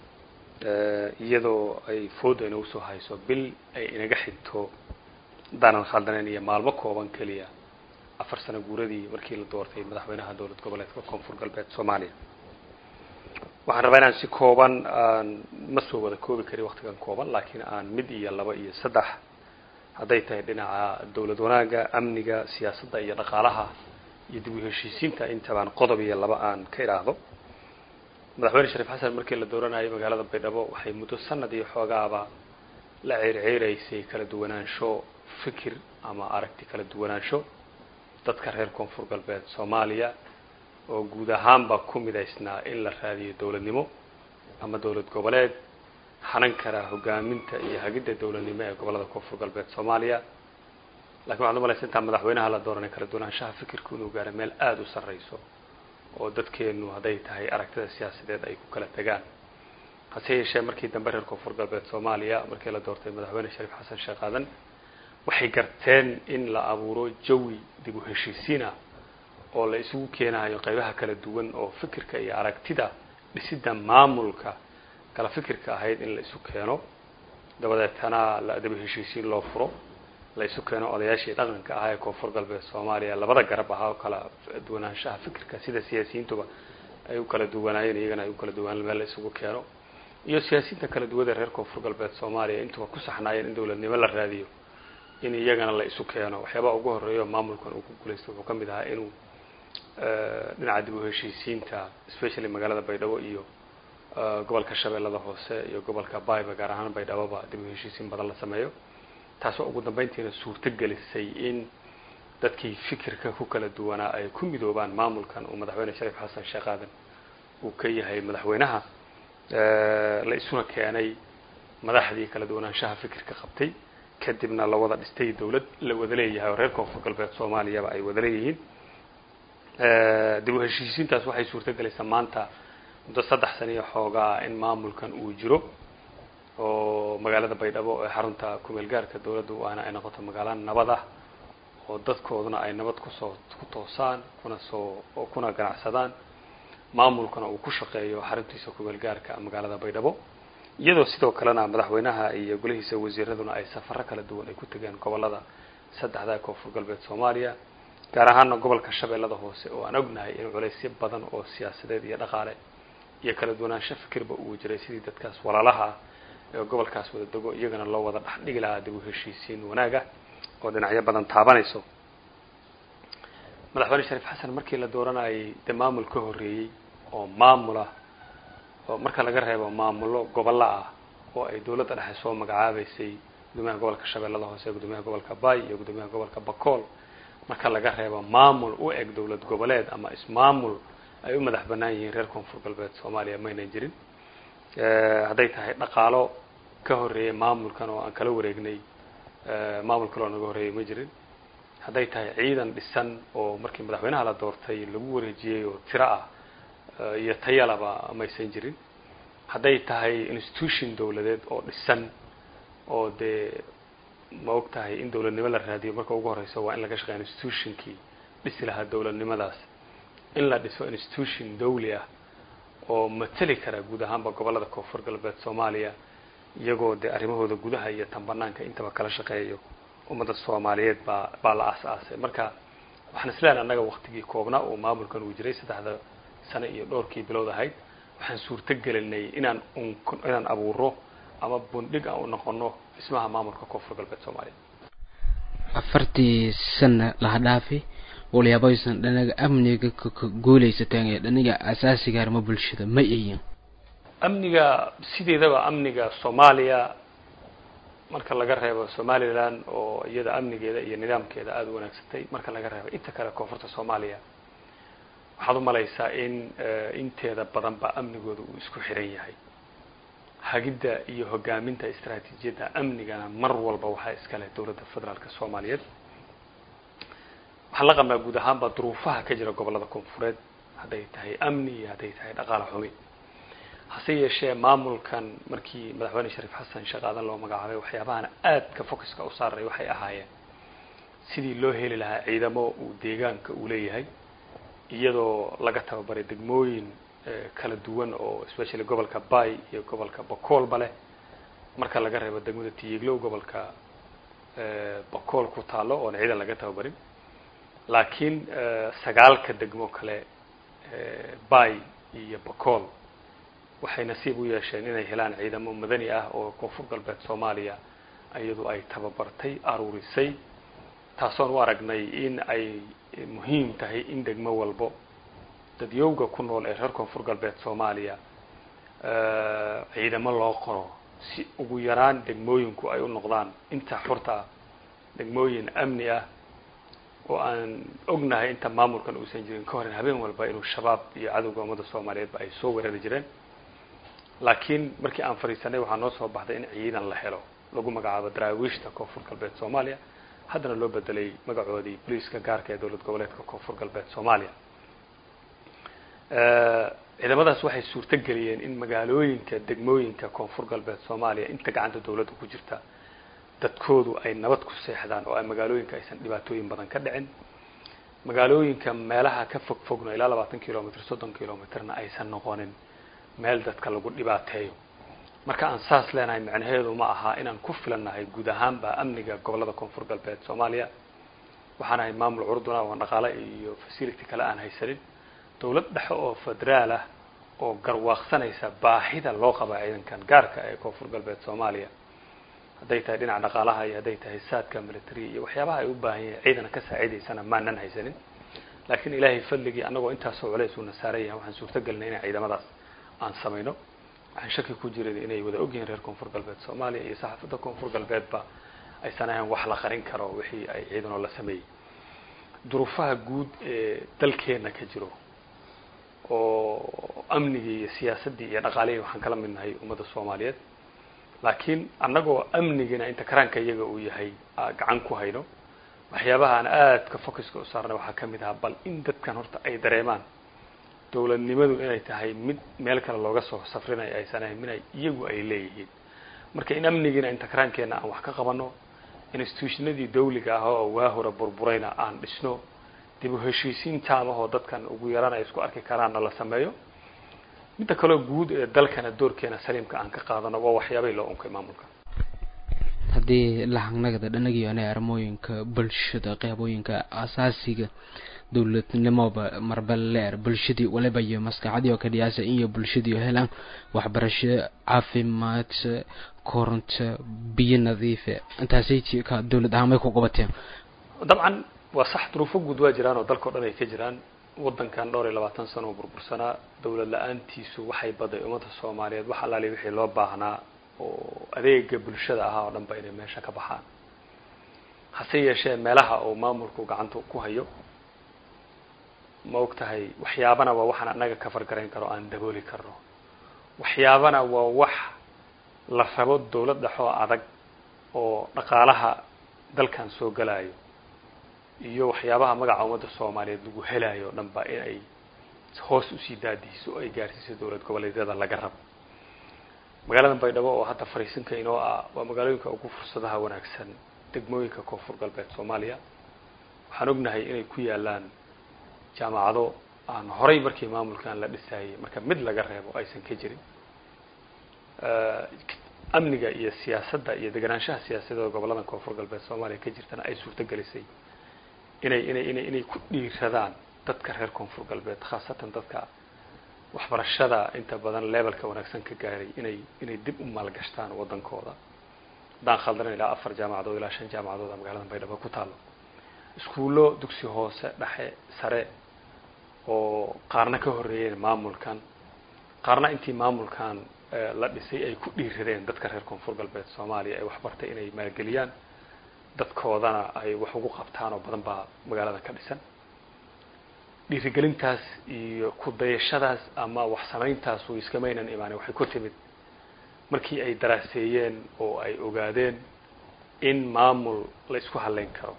S2: iyadoo ay fooda inagu soo hayso bil ay inaga xigto hadaanan khaldaneen iyo maalmo kooban keliya afar sano guuradii markii la doortay madaxweynaha dowlad goboleedka koonfur galbeed soomaaliya waxaan rabaa inaan si kooban aan ma soo wada koobi karin waktigan kooban laakiin aan mid iyo laba iyo saddex hadday tahay dhinaca dowlad wanaagga amniga siyaasadda iyo dhaqaalaha iyo dib u heshiisiinta intabaan qodob iyo laba aan ka idhaahdo madaxweyne shariif xasan markii la dooranayay magaalada baydhabo waxay muddo sanad iyo xoogaaba la ceerceeraysay kala duwanaansho fikir ama aragti kala duwanaansho dadka reer koonfur galbeed soomaaliya oo guud ahaanba ku midaysnaa in la raadiyo dowladnimo ama dowlad goboleed hanan kara hogaaminta iyo hagidda dowladnimo ee gobolada koonfur galbeed soomaaliya lakin waxad umalaysa intaa madaxweynaha la dooranay kala duwanaanshaha fikirku inuu gaaro meel aada u sarreyso oo dadkeenu hadday tahay aragtida siyaasadeed ay ku kala tegaan hase yeeshee markii dambe reer koonfur galbeed soomaaliya markii la doortay madaxweyne shariif xasan sheekh aadan waxay garteen in la abuuro jawi dib u heshiisiin ah oo la isugu keenayo qaybaha kala duwan oo fikirka iyo aragtida dhisidda maamulka kala fikirka ahayd in la isu keeno dabadeetana la dib u heshiisiin loo furo la isu keeno odayaashii dhaqanka ahaa ee koonfur galbeed soomaaliya labada garab ahaa oo kala duwanaanshaha fikirka sida siyaasiyiintuba ay u kala duwanaayeen iyagana ay u kala duwanaan meel la isugu keeno iyo siyaasiyiinta kala duwada reer koonfur galbeed soomaaliya intuba ku saxnaayeen in dowladnimo la raadiyo in iyagana la isu keeno waxyaabaha ugu horeeyo maamulkan uu ku guulaystay wuxuu ka mid ahaa inuu dhinaca dib u heshiisiinta especially magaalada baydhabo iyo gobolka shabeellada hoose iyo gobolka bayba gaar ahaan baydhaboba dib u heshiisiin badan la sameeyo taasoo ugu dambeyntiina suurto gelisay in dadkii fikirka ku kala duwanaa ay ku midoobaan maamulkan uu madaxweyne shariif xasan sheekh aadan uu ka yahay madaxweynaha la isuna keenay madaxdii kala duwanaanshaha fikirka qabtay kadibna la wada dhistay dowlad la wada leeyahay oo reer koonfur galbeed soomaaliyaba ay wada leeyihiin dib u heshiisiintaas waxay suurto gelaysaa maanta muddo saddex sana iyo xoogaa in maamulkan uu jiro oo magaalada baydhabo ee xarunta kumeel gaarka dowladda waana ay noqoto magaalo nabad ah oo dadkooduna ay nabad kusoo ku toosaan kuna soo kuna ganacsadaan maamulkana uu ku shaqeeyo xaruntiisa kumeel gaarka magaalada baydhabo iyadoo sidoo kalena madaxweynaha iyo golihiisa wasiiraduna ay safaro kala duwan ay ku tegeen gobolada saddexda koonfur galbeed soomaaliya gaar ahaana gobolka shabeellada hoose oo aan ognahay in culaysyo badan oo siyaasadeed iyo dhaqaale iyo kala duwanaansho fikirba uu jiray sidii dadkaas walaalaha ah ee gobolkaas wada dego iyagana loo wada dhex dhigi lahaa dib u heshiisiin wanaaga oo dhinacyo badan taabanayso madaxweyne shariif xasan markii la dooranayay dee maamul ka horreeyey oo maamula oo marka laga reebo maamullo gobollo ah oo ay dowladda dhexe soo magacaabaysay guddoomiyaha gobolka shabeellada hoose guddoomiyaha gobolka bay iyo guddoomiyaha gobolka bakool marka laga reebo maamul u eg dowlad goboleed ama ismaamul ay u madax banaan yihiin reer koonfur galbeed soomaaliya maynan jirin hadday tahay dhaqaalo ka horreeyay maamulkan oo aan kala wareegnay maamul kaloo naga horreeyay ma jirin hadday tahay ciidan dhisan oo markii madaxweynaha la doortay lagu wareejiyey oo tiro ah iyo tayalaba maysan jirin hadday tahay institution dowladeed oo dhisan oo dee ma og tahay in dowladnimo la raadiyo marka ugu horeysa waa in laga shaqeeya institutionkii dhisi lahaa dowladnimadaas in la dhiso institution dawli ah oo mateli kara guud ahaanba gobollada koonfur galbeed soomaaliya iyagoo dee arrimahooda gudaha iyo tan banaanka intaba kala shaqeeyayo ummadda soomaaliyeed baa baa la aas-aasay marka waxaan isleehay annaga waktigii koobnaa oo maamulkan uu jiray saddexda sano iyo dhowrkii bilood ahayd waxaan suurto gelinay inaan un inaan abuuro ama bundhig aan u noqono dhismaha maamulka koonfur galbeed soomaaliya
S1: afartii sana laha dhaafi waliyaabaysan dhanaga amniga ka guulaysateen ee dhaniga asaasiga arrimo bulshada ma iyin
S2: amniga sideedaba amniga soomaaliya marka laga reebo somaliland oo iyada amnigeeda iyo nidaamkeeda aada u wanaagsantay marka laga reebo inta kale koonfurta soomaaliya waxaad u malaysaa in inteeda badan ba amnigooda uu isku xiran yahay hagidda iyo hogaaminta istraatiijiyadda amnigana mar walba waxaa iska leh dowladda federaalka soomaaliyeed waxaan la qabnaa guud ahaanba duruufaha ka jira gobollada koonfureed hadday tahay amni iyo hadday tahay dhaqaala xumi hase yeeshee maamulkan markii madaxweyne shariif xasan shaqaadan loo magacaabay waxyaabahan aadka focuska u saaray waxay ahaayeen sidii loo heli lahaa ciidamo uu deegaanka uu leeyahay iyadoo laga tababaray degmooyin kala duwan oo especially gobolka bay iyo gobolka bakoolba leh marka laga reebo degmada tiyiglow gobolka bakool ku taalo oona ciidan laga tababarin laakiin sagaalka degmo kale bay iyo bakool waxay nasiib u yeesheen inay helaan ciidamo madani ah oo koonfur galbeed soomaaliya iyadu ay tababartay aruurisay taasoon u aragnay in ay muhiim tahay in degmo walbo dadyowga ku nool ee reer koonfur galbeed soomaaliya ciidamo loo qoro si ugu yaraan degmooyinku ay u noqdaan inta xurta ah degmooyin amni ah oo aan ognahay inta maamulkan uusan jirin ka horen habeen walba inuu shabaab iyo cadowga ummadda soomaaliyeedba ay soo weerari jireen laakiin markii aan fadhiisanay waxaa noo soo baxday in ciidan la helo lagu magacaabo daraawiishta koonfur galbeed soomaaliya haddana loo bedelay magacoodii boliiska gaarka ee dowlad goboleedka koonfur galbeed soomaaliya ciidamadaas waxay suurto geliyeen in magaalooyinka degmooyinka koonfur galbeed soomaaliya inta gacanta dowladda ku jirta dadkoodu ay nabad ku seexdaan oo ay magaalooyinka aysan dhibaatooyin badan ka dhicin magaalooyinka meelaha ka fog fogna ilaa labaatan kilomitr soddon kilomitrna aysan noqonin meel dadka lagu dhibaateeyo marka aan saas leenahay macnaheedu ma aha inaan ku filannahay guud ahaanba amniga gobollada koonfur galbeed soomaaliya waxaan ahay maamul curduna oo dhaqaale iyo facility kale aan haysanin dowlad dhexe oo federaal ah oo garwaaqsanaysa baahida loo qaba ciidankan gaarka ee koonfur galbeed soomaaliya hadday tahay dhinaca dhaqaalaha iyo hadday tahay saadka military iyo waxyaabaha ay u baahan yahay ciidana ka saaciidaysana maanan haysanin laakiin ilaahay fadligii annagoo intaasoo culays uuna saaran yahay waxaan suurto gelinay inay ciidamadaas aan samayno waxaan shaki ku jirin inay wada ogyihiin reer koonfur galbeed soomaaliya iyo saxaafadda koonfur galbeedba aysan ahayn wax la qarin karo wixii ay ciidanoo la sameeyey duruufaha guud ee dalkeena ka jiro oo amnigii iyo siyaasaddii iyo dhaqaalihii waxaan kala mid nahay ummadda soomaaliyeed laakiin annagoo amnigina inta karaanka iyaga uu yahay gacan ku hayno waxyaabaha aan aadka focuska u saarnay waxaa ka mid ahaa bal in dadkan horta ay dareemaan dowladnimadu inay tahay mid meel kale looga soo safrinayo aysan ahayn minay iyagu ay leeyihiin marka in amnigiina inta karaankeenna aan wax ka qabano institutionadii dawliga ah oo waa hore burburayna aan dhisno dib u heshiisiin taamahoo dadkan ugu yaraan ay isku arki karaanna la sameeyo midda kaloo guud ee dalkana doorkeena saliimka aan ka qaadano waa waxyaabay loo unkay maamulka
S1: haddii lahangnagada dhanagiyoana armooyinka bulshada qeybooyinka asaasiga dowladnimoba marba leer bulshadii waliba iyo maskaxadii oo ka dhiyaasa in iyo bulshadii helaan waxbarasho caafimaad koronto biyo nadiife intaasay ka dowlad ahaan may ku qabateen
S2: dabcan waa sax duruufo guud waa jiraan oo dalkao dhan ay ka jiraan waddankan dhowr iyo labaatan sano oo burbursanaa dowlad la-aantiisu waxay baday ummadda soomaaliyeed wax allaali wixii loo baahnaa oo adeega bulshada ahaa oo dhan ba inay meesha ka baxaan hase yeeshee meelaha oo maamulku gacanta ku hayo ma og tahay waxyaabana waa waxaan annaga ka fargarayn karo aan dabooli karno waxyaabana waa wax la rabo dawlad dhexoo adag oo dhaqaalaha dalkan soo galayo iyo waxyaabaha magaca ummadda soomaaliyeed lagu helayo o dhan ba in ay hoos usii daadiiso o ay gaarsiiso dowlad goboleedyada laga rabo magaalada baydhabo oo hadda fariisinka inoo ah waa magaalooyinka ugu fursadaha wanaagsan degmooyinka koonfur galbeed soomaaliya waxaan ognahay inay ku yaalaan jaamacado aan horay markii maamulkan la dhisayay marka mid laga reebo aysan ka jirin amniga iyo siyaasadda iyo deganaanshaha siyaasadeed oo gobolladan koonfur galbeed soomaaliya ka jirtana ay suurto gelisay inay inay inay inay ku dhiiradaan dadka reer koonfur galbeed khaasatan dadka waxbarashada inta badan levelka wanaagsan ka gaaray inay inay dib u maalgashtaan waddankooda haddaan khaldanan ilaa afar jaamacadood ilaa shan jaamacadood a magaalada baydhabo ku taalo iskuullo dugsi hoose dhexe sare oo qaarna ka horreeyeen maamulkan qaarna intii maamulkan la dhisay ay ku dhiiradeen dadka reer koonfur galbeed soomaaliya ay waxbartay inay maalgeliyaan dadkoodana ay wax ugu qabtaan oo badan baa magaalada ka dhisan dhiirigelintaas iyo ku dayashadaas ama wax samayntaas way iskamaynan imaaneen waxay ku timid markii ay daraaseeyeen oo ay ogaadeen in maamul la isku hadlayn karo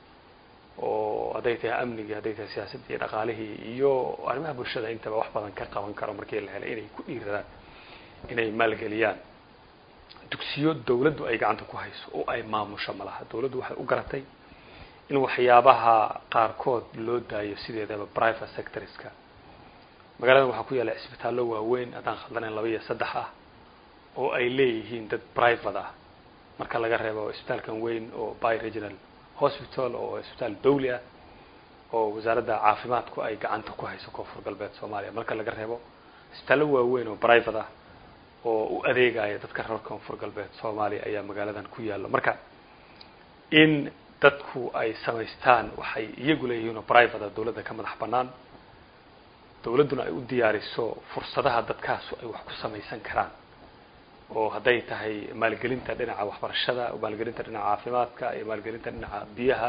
S2: oo hadday tahay amnigii hadday tahay siyaasaddii iyo dhaqaalihii iyo arrimaha bulshada intaba wax badan ka qaban karo markii la helay inay ku dhiiradaan inay maalgeliyaan dugsiyo dawladdu ay gacanta ku hayso oo ay maamusho malaha dawladdu waxay u garatay in waxyaabaha qaarkood loo daayo sideedaba private sectorska magaaladan waxaa ku yaalla cisbitaallo waaweyn haddaan khaldanayn laba iyo saddex ah oo ay leeyihiin dad private ah marka laga reebo isbitaalkan weyn oo by regional hospital oo isbitaal dawli ah oo wasaaradda caafimaadku ay gacanta ku hayso koonfur galbeed soomaaliya marka laga reebo isbitaallo waaweyn oo private ah oo u adeegaya dadka reer koonfur galbeed soomaaliya ayaa magaaladan ku yaallo marka in dadku ay samaystaan waxay iyagu leeyihiin oo private a dawladda ka madax bannaan dawladduna ay u diyaariso fursadaha dadkaasu ay wax ku samaysan karaan oo hadday tahay maalgelinta dhinaca waxbarashada maalgelinta dhinaca caafimaadka iyo maalgelinta dhinaca biyaha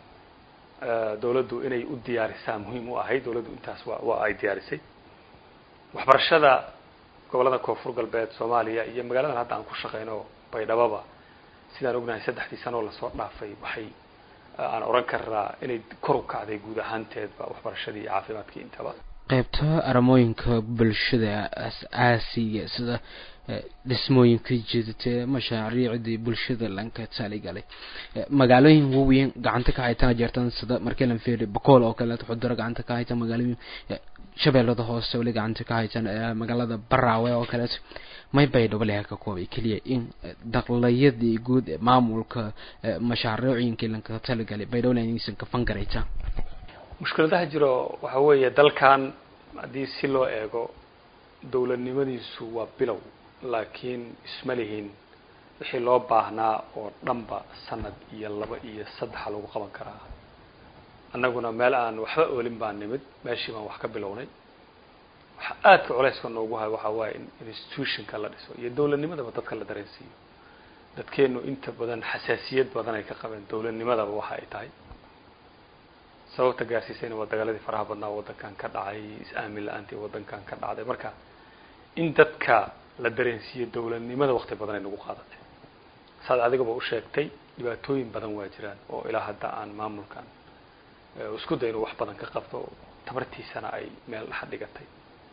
S2: dawladdu inay u diyaarisaa muhiim u ahayd dawladdu intaas wa waa ay diyaarisay waxbarashada gobollada koonfur galbeed soomaaliya iyo magaaladan hadda aan ku shaqeyno baydhababa sidaan ognahay saddexdii sanoo lasoo dhaafay waxay aan oran karnaa inay kor u kacday guud ahaanteedba waxbarashadii iyo caafimaadkii intaba
S1: qaybta aramooyinka bulshada as-aasiga sida dhismooyinka jidata mashaariicdii bulshada lanka taaligalay magaalooyin waaweyn gacanta ka haytana jeertan sida markelan feri bakool oo kaleeto xuduro gacanta ka haytan magaalooyin shabeellada hoose weli gacanta ka haytan magaalada baraawe oo kaleeto may baydhabo leha ka koobay keliya in daqlayadii guud ee maamulka mashaariicooyinkii lanka taligalay baydhabo inaysan ka fangaraytaan
S2: mushkiladaha jiro waxa weeye dalkan haddii si loo eego dawladnimadiisu waa bilow laakiin isma lihin wixii loo baahnaa oo dhanba sanad iyo laba iyo saddexa lagu qaban karaa annaguna meel aan waxba oolin baan nimid meeshii baan wax ka bilownay waxa aadka culeyska noogu hayo waxaa waaye in institutionka la dhiso iyo dawladnimadaba dadka la dareensiiyo dadkeenu inta badan xasaasiyad badan ay ka qabeen dawladnimadaba waxa ay tahay sababta gaarsiisayna waa dagaaladii faraha badnaa waddankan ka dhacay is-aamin la-aantii waddankan ka dhacday marka in dadka la dareensiiyo dawladnimada wakti badan ay nagu qaadatay saad adigaba u sheegtay dhibaatooyin badan waa jiraan oo ilaa hadda aan maamulkan isku day inuu wax badan ka qabto tabartiisana ay meel dhexa dhigatay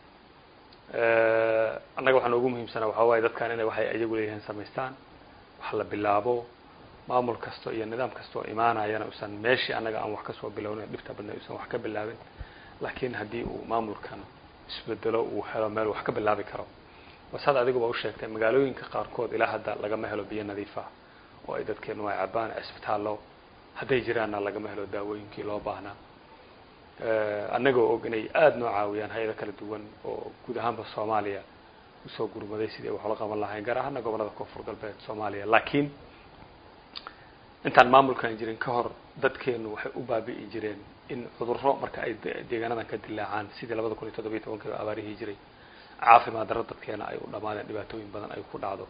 S2: annaga waxaa noogu muhiimsanaa waxaa waaye dadkan inay waxay iyagu leeyihiin samaystaan wax la bilaabo maamul kasto iyo nidaam kastoo imaanayana usan meeshii annaga aan wax kasoo bilownin dhibta badna usan wax ka bilaabin laakiin haddii uu maamulkan isbedelo uu helo meel wax ka bilaabi karo wasaad adiguba u sheegtay magaalooyinka qaarkood ilaa hadda lagama helo biyo nadiif ah oo ay dadkeenu ay cabaan cisbitaallo hadday jiraanna lagama helo daawooyinkii loo baahnaa annagoo og inay aada noo caawiyaan hay-ado kala duwan oo guud ahaanba soomaaliya usoo gurmaday sidii ay waxla qaban lahayn gaar ahaana gobollada koonfur galbeed soomaaliya laakiin intaan maamulkan jirin ka hor dadkeenu waxay u baabi'i jireen in cudurro marka ay deegaanadan ka dilaacaan sidii labada kun iyo toddobiyo tobankiiba abaarihii jiray caafimaad darro dadkeena ay u dhamaadeen dhibaatooyin badan ay ku dhacdo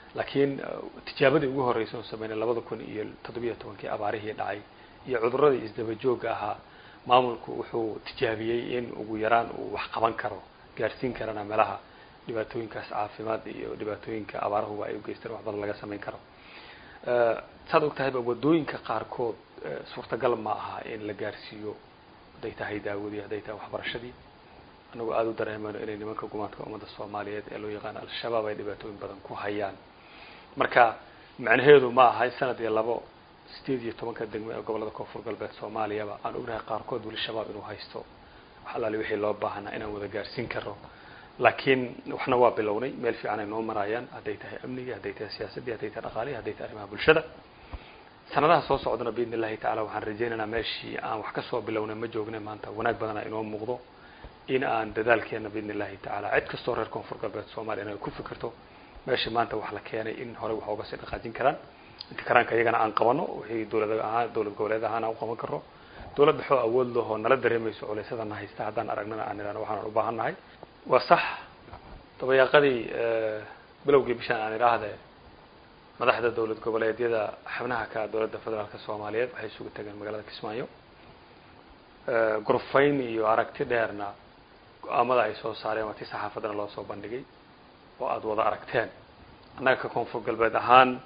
S2: laakiin tijaabadii ugu horreysa oon sameynay labada kun iyo toddobiyo tobankii abaarihii dhacay iyo cuduradii isdaba joogga ahaa maamulku wuxuu tijaabiyey in ugu yaraan uu wax qaban karo gaarsiin karana meelaha dhibaatooyinkaas caafimaad iyo dhibaatooyinka abaarahuba ay u geysteen wax badan laga samayn karo saad og tahayba wadooyinka qaarkood suurtagal ma aha in la gaarsiiyo hadday tahay daawadii hadday tahay waxbarashadii anagoo aada u dareemayno inay nimanka gumaadka ummadda soomaaliyeed ee loo yaqaano al-shabaab ay dhibaatooyin badan ku hayaan marka macnaheedu ma aha in sanad iyo labo sideed iyo tobanka degmo ee gobolada koonfur galbeed soomaaliyaba aan ognahay qaarkood weli shabaab inuu haysto wax allaali wixii loo baahanaa inaan wada gaarsiin karno laakiin waxna waa bilownay meel fiican ay noo maraayaan hadday tahay amnigii hadday tahay siyaasaddii hadday tahay dhaqaalihii hadday tahay arrimaha bulshada sanadaha soo socdana biidn illahi tacala waxaan rajaynaynaa meeshii aan wax kasoo bilownay ma joognay maanta wanaag badana inoo muuqdo in aan dadaalkeena biidn illahi tacaala cid kastoo reer koonfur galbeed soomaaliya inay ku fikirto meeshii maanta wax la keenay in horey wax uga sii dhaqaajin karaan inta karaanka iyagana aan qabano wixii dowlad ahaan dowlad goboleed ahaan aan u qaban karno dowlad dhexoo awood lahoo nala dareemayso culeysadana haysta haddaan aragnana aan idhahno waxaan u baahan nahay waa sax dabayaaqadii bilowgii bishaan aan idhaahde madaxda dowlad goboleedyada xubnaha ka dowladda federaalka soomaaliyeed waxay isugu tageen magaalada kismaayo gurfayn iyo aragti dheerna go-aamada ay soo saareen waa tii saxaafaddana loo soo bandhigay oo aada wada aragteen annaga ka koonfur galbeed ahaan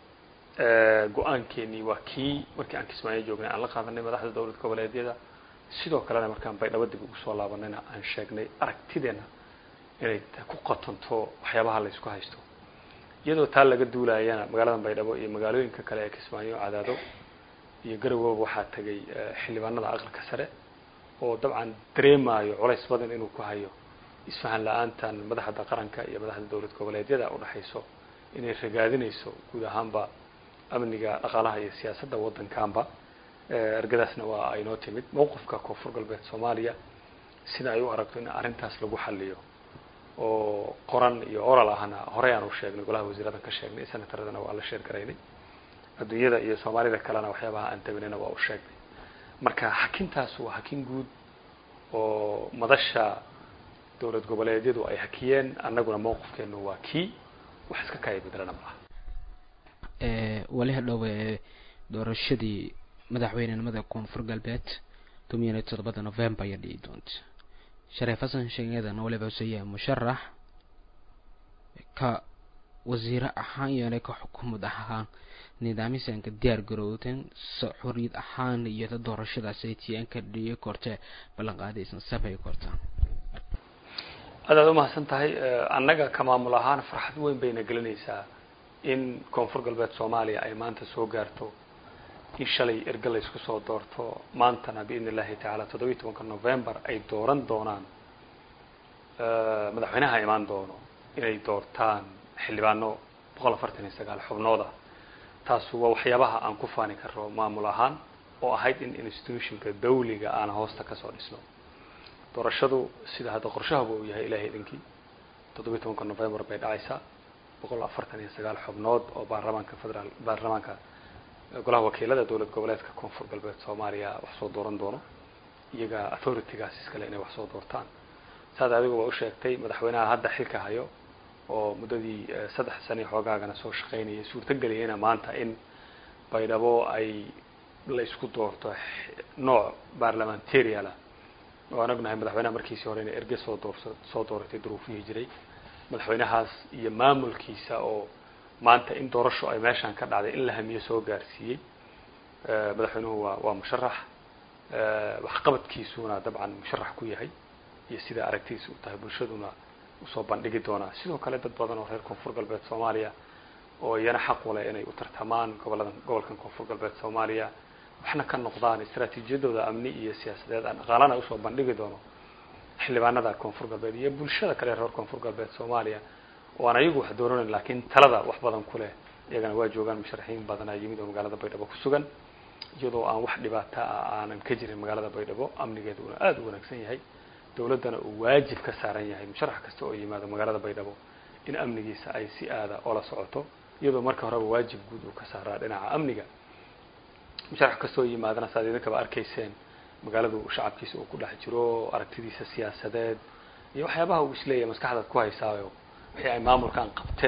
S2: go-aankeenii waa kii markii aan kismaayo joognay aan la qaadanay madaxda dowlad goboleedyada sidoo kalena markaan baydhabo dib ugu soo laabanayna aan sheegnay aragtideena inay ku qatanto waxyaabaha la isku haysto iyadoo taa laga duulayana magaalada baydhabo iyo magaalooyinka kale ee kismaayo cadaado iyo garawooba waxaa tegay xildhibaanada aqalka sare oo dabcan dareemayo culays badan inuu ku hayo isfahan la-aantan madaxda qaranka iyo madaxda dowlad goboleedyada udhexayso inay ragaadinayso guud ahaanba amniga dhaqaalaha iyo siyaasadda waddankaanba ergadaasna waa aynoo timid mowqifka koonfur galbeed soomaaliya sida ay u aragto in arrintaas lagu xaliyo oo qoran iyo oral ahna horey aan u sheegnay golaha wasiiradan ka sheegnay senataradana waa la sheer garaynay adduunyada iyo soomaalida kalena waxyaabaha aan tabinayna waa u sheegnay marka hakintaas waa hakin guud oo madasha dowlad goboleedyadu ay hakiyeen annaguna mowqifkeenu waa kii wax iska kaya bedelana malaha
S1: wali hadhowe doorashadii madaxweynenimada koonfur galbeed toban iyo toddobada november ayaa dhici doonta shareef xasan sheegeedana waliba useeyahay musharax ka wasiire ahaan iyona ka xukuumad ahaan nidaamisanka diyaar garowdan xoriyad ahaan iyo doorashadaas ay tn ka dhiyi korte ballanqaadaysan samay korta
S2: aad aad umahadsan tahay annaga ka maamul ahaan farxad weyn bayna gelinaysaa in koonfur galbeed soomaaliya ay maanta soo gaarto in shalay erge la isku soo doorto maantana biidn illahi tacaala toddobiyi tobanka november ay dooran doonaan madaxweynaha imaan doono inay doortaan xildhibaano boqol afartan iyo sagaal xubnooda taasu waa waxyaabaha aan ku faani karo maamul ahaan oo ahayd in institutionka dawliga aan hoosta kasoo dhisno doorashadu sida hadda qorshahaba uu yahay ilahay idinkii toddobiyi tobanka november bay dhacaysaa boqol afartan iyo sagaal xubnood oo baarlamaanka federaal baarlamaanka golaha wakiilada dowlad goboleedka koonfur galbeed soomaaliya wax soo dooran doono iyaga authoritygaas iskale inay wax soo doortaan saad adigu waa u sheegtay madaxweynaha hadda xilka hayo oo muddadii saddex sani xoogaagana soo shaqaynayay suurtageliyayna maanta in baydhabo ay la isku doorto nooc barlamentariala oo aan ognahay madaxweynaha markiisii hore inay erge soo doorso soo dooratay duruufihii jiray madaxweynahaas iyo maamulkiisa oo maanta in doorasho ay meeshaan ka dhacday in la hamiyo soo gaarsiiyey madaxweynuhu waa waa musharax waxqabadkiisuna dabcan musharax ku yahay iyo sida aragtidiisa u tahay bulshaduna usoo bandhigi doonaa sidoo kale dad badan oo reer koonfur galbeed soomaaliya oo iyana xaq u leh inay u tartamaan gobolladan gobolkan koonfur galbeed soomaaliya waxna ka noqdaan istaraatiijiyadooda amni iyo siyaasadeed aan dhaqaalana usoo bandhigi doono xildhibaanada koonfur galbeed iyo bulshada kale reer koonfur galbeed soomaaliya oo aan ayagu wax dooranayn laakiin talada wax badan ku leh iyagana waa joogaan musharaxiin badanaa yimid oo magaalada baydhabo ku sugan iyadoo aan wax dhibaata ah aanan ka jirin magaalada baydhabo amnigeedu una aada u wanaagsan yahay dawladdana uu waajib ka saaran yahay musharax kasta oo yimaado magaalada baydhabo in amnigiisa ay si aada ola socoto iyadoo marka horeba waajib guud uu ka saaraa dhinaca amniga musharax kasta oo yimaadana saad idinkaba arkayseen magaaladu shacabkiisa uu ku dhex jiro aragtidiisa siyaasadeed iyo waxyaabaha uu isleeyahay maskaxdaad ku haysaayo wixii ay maamulkan qabteen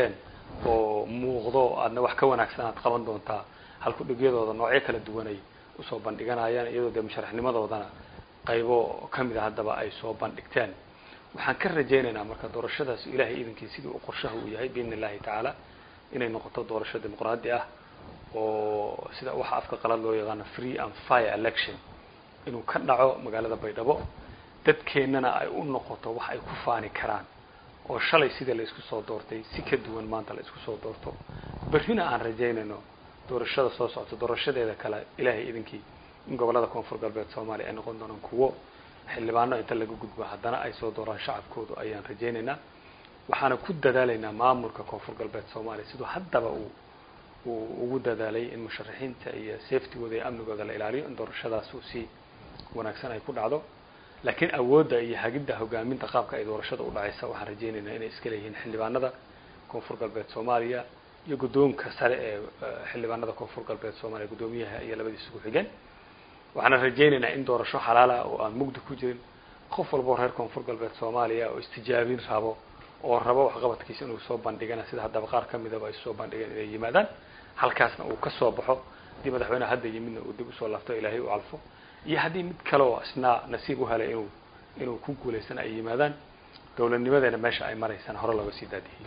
S2: oo muuqdo aadna wax ka wanaagsan aad qaban doontaa halku dhigyadooda noocyo kala duwanay usoo bandhiganayaan iyadoo dee musharaxnimadoodana qaybo kamid a haddaba ay soo bandhigteen waxaan ka rajaynaynaa marka doorashadaas ilahay iidankii sidii uu qorshaha uu yahay biidn illahi tacaala inay noqoto doorasho dimuqraadi ah oo sida waxa afka qalad loo yaqaano free and fire election inuu ka dhaco magaalada baydhabo dadkeennana ay u noqoto wax ay ku faani karaan oo shalay sidii la isku soo doortay si ka duwan maanta la isku soo doorto berrina aan rajaynayno doorashada soo socota doorashadeeda kale ilahay idinkii in gobollada koonfur galbeed soomaaliya ay noqon doonaan kuwo xildhibaano inta laga gudbo haddana ay soo dooraan shacabkoodu ayaan rajaynaynaa waxaana ku dadaalaynaa maamulka koonfur galbeed soomaaliya siduu haddaba uu uu ugu dadaalay in musharaxiinta iyo safetygooda iyo amnigooda la ilaaliyo in doorashadaas uu si wanaagsan ay ku dhacdo laakiin awoodda iyo hagidda hogaaminta qaabka ay doorashada u dhacaysa waxaan rajaynaynaa inay iska leeyihiin xildhibaanada koonfur galbeed soomaaliya iyo guddoonka sare ee xildhibaanada koonfur galbeed soomaaliya guddoomiyaha iyo labadiisa ku xigeen waxaana rajaynaynaa in doorasho xalaala oo aan mugdi ku jirin qof walbao reer koonfur galbeed soomaaliya oo istijaabin rabo oo rabo waxqabadkiisa inuu soo bandhigana sida haddaba qaar ka midaba ay soo bandhigeen inay yimaadaan halkaasna uu ka soo baxo haddii madaxweyneha hadda yimidna uu dib usoo laabto ilaahay u calfo iyo haddii mid kale oo isna nasiib u helay inuu inuu ku guulaystan ay yimaadaan dowladnimadeena meesha ay maraysaan hore looga sii daadihiyo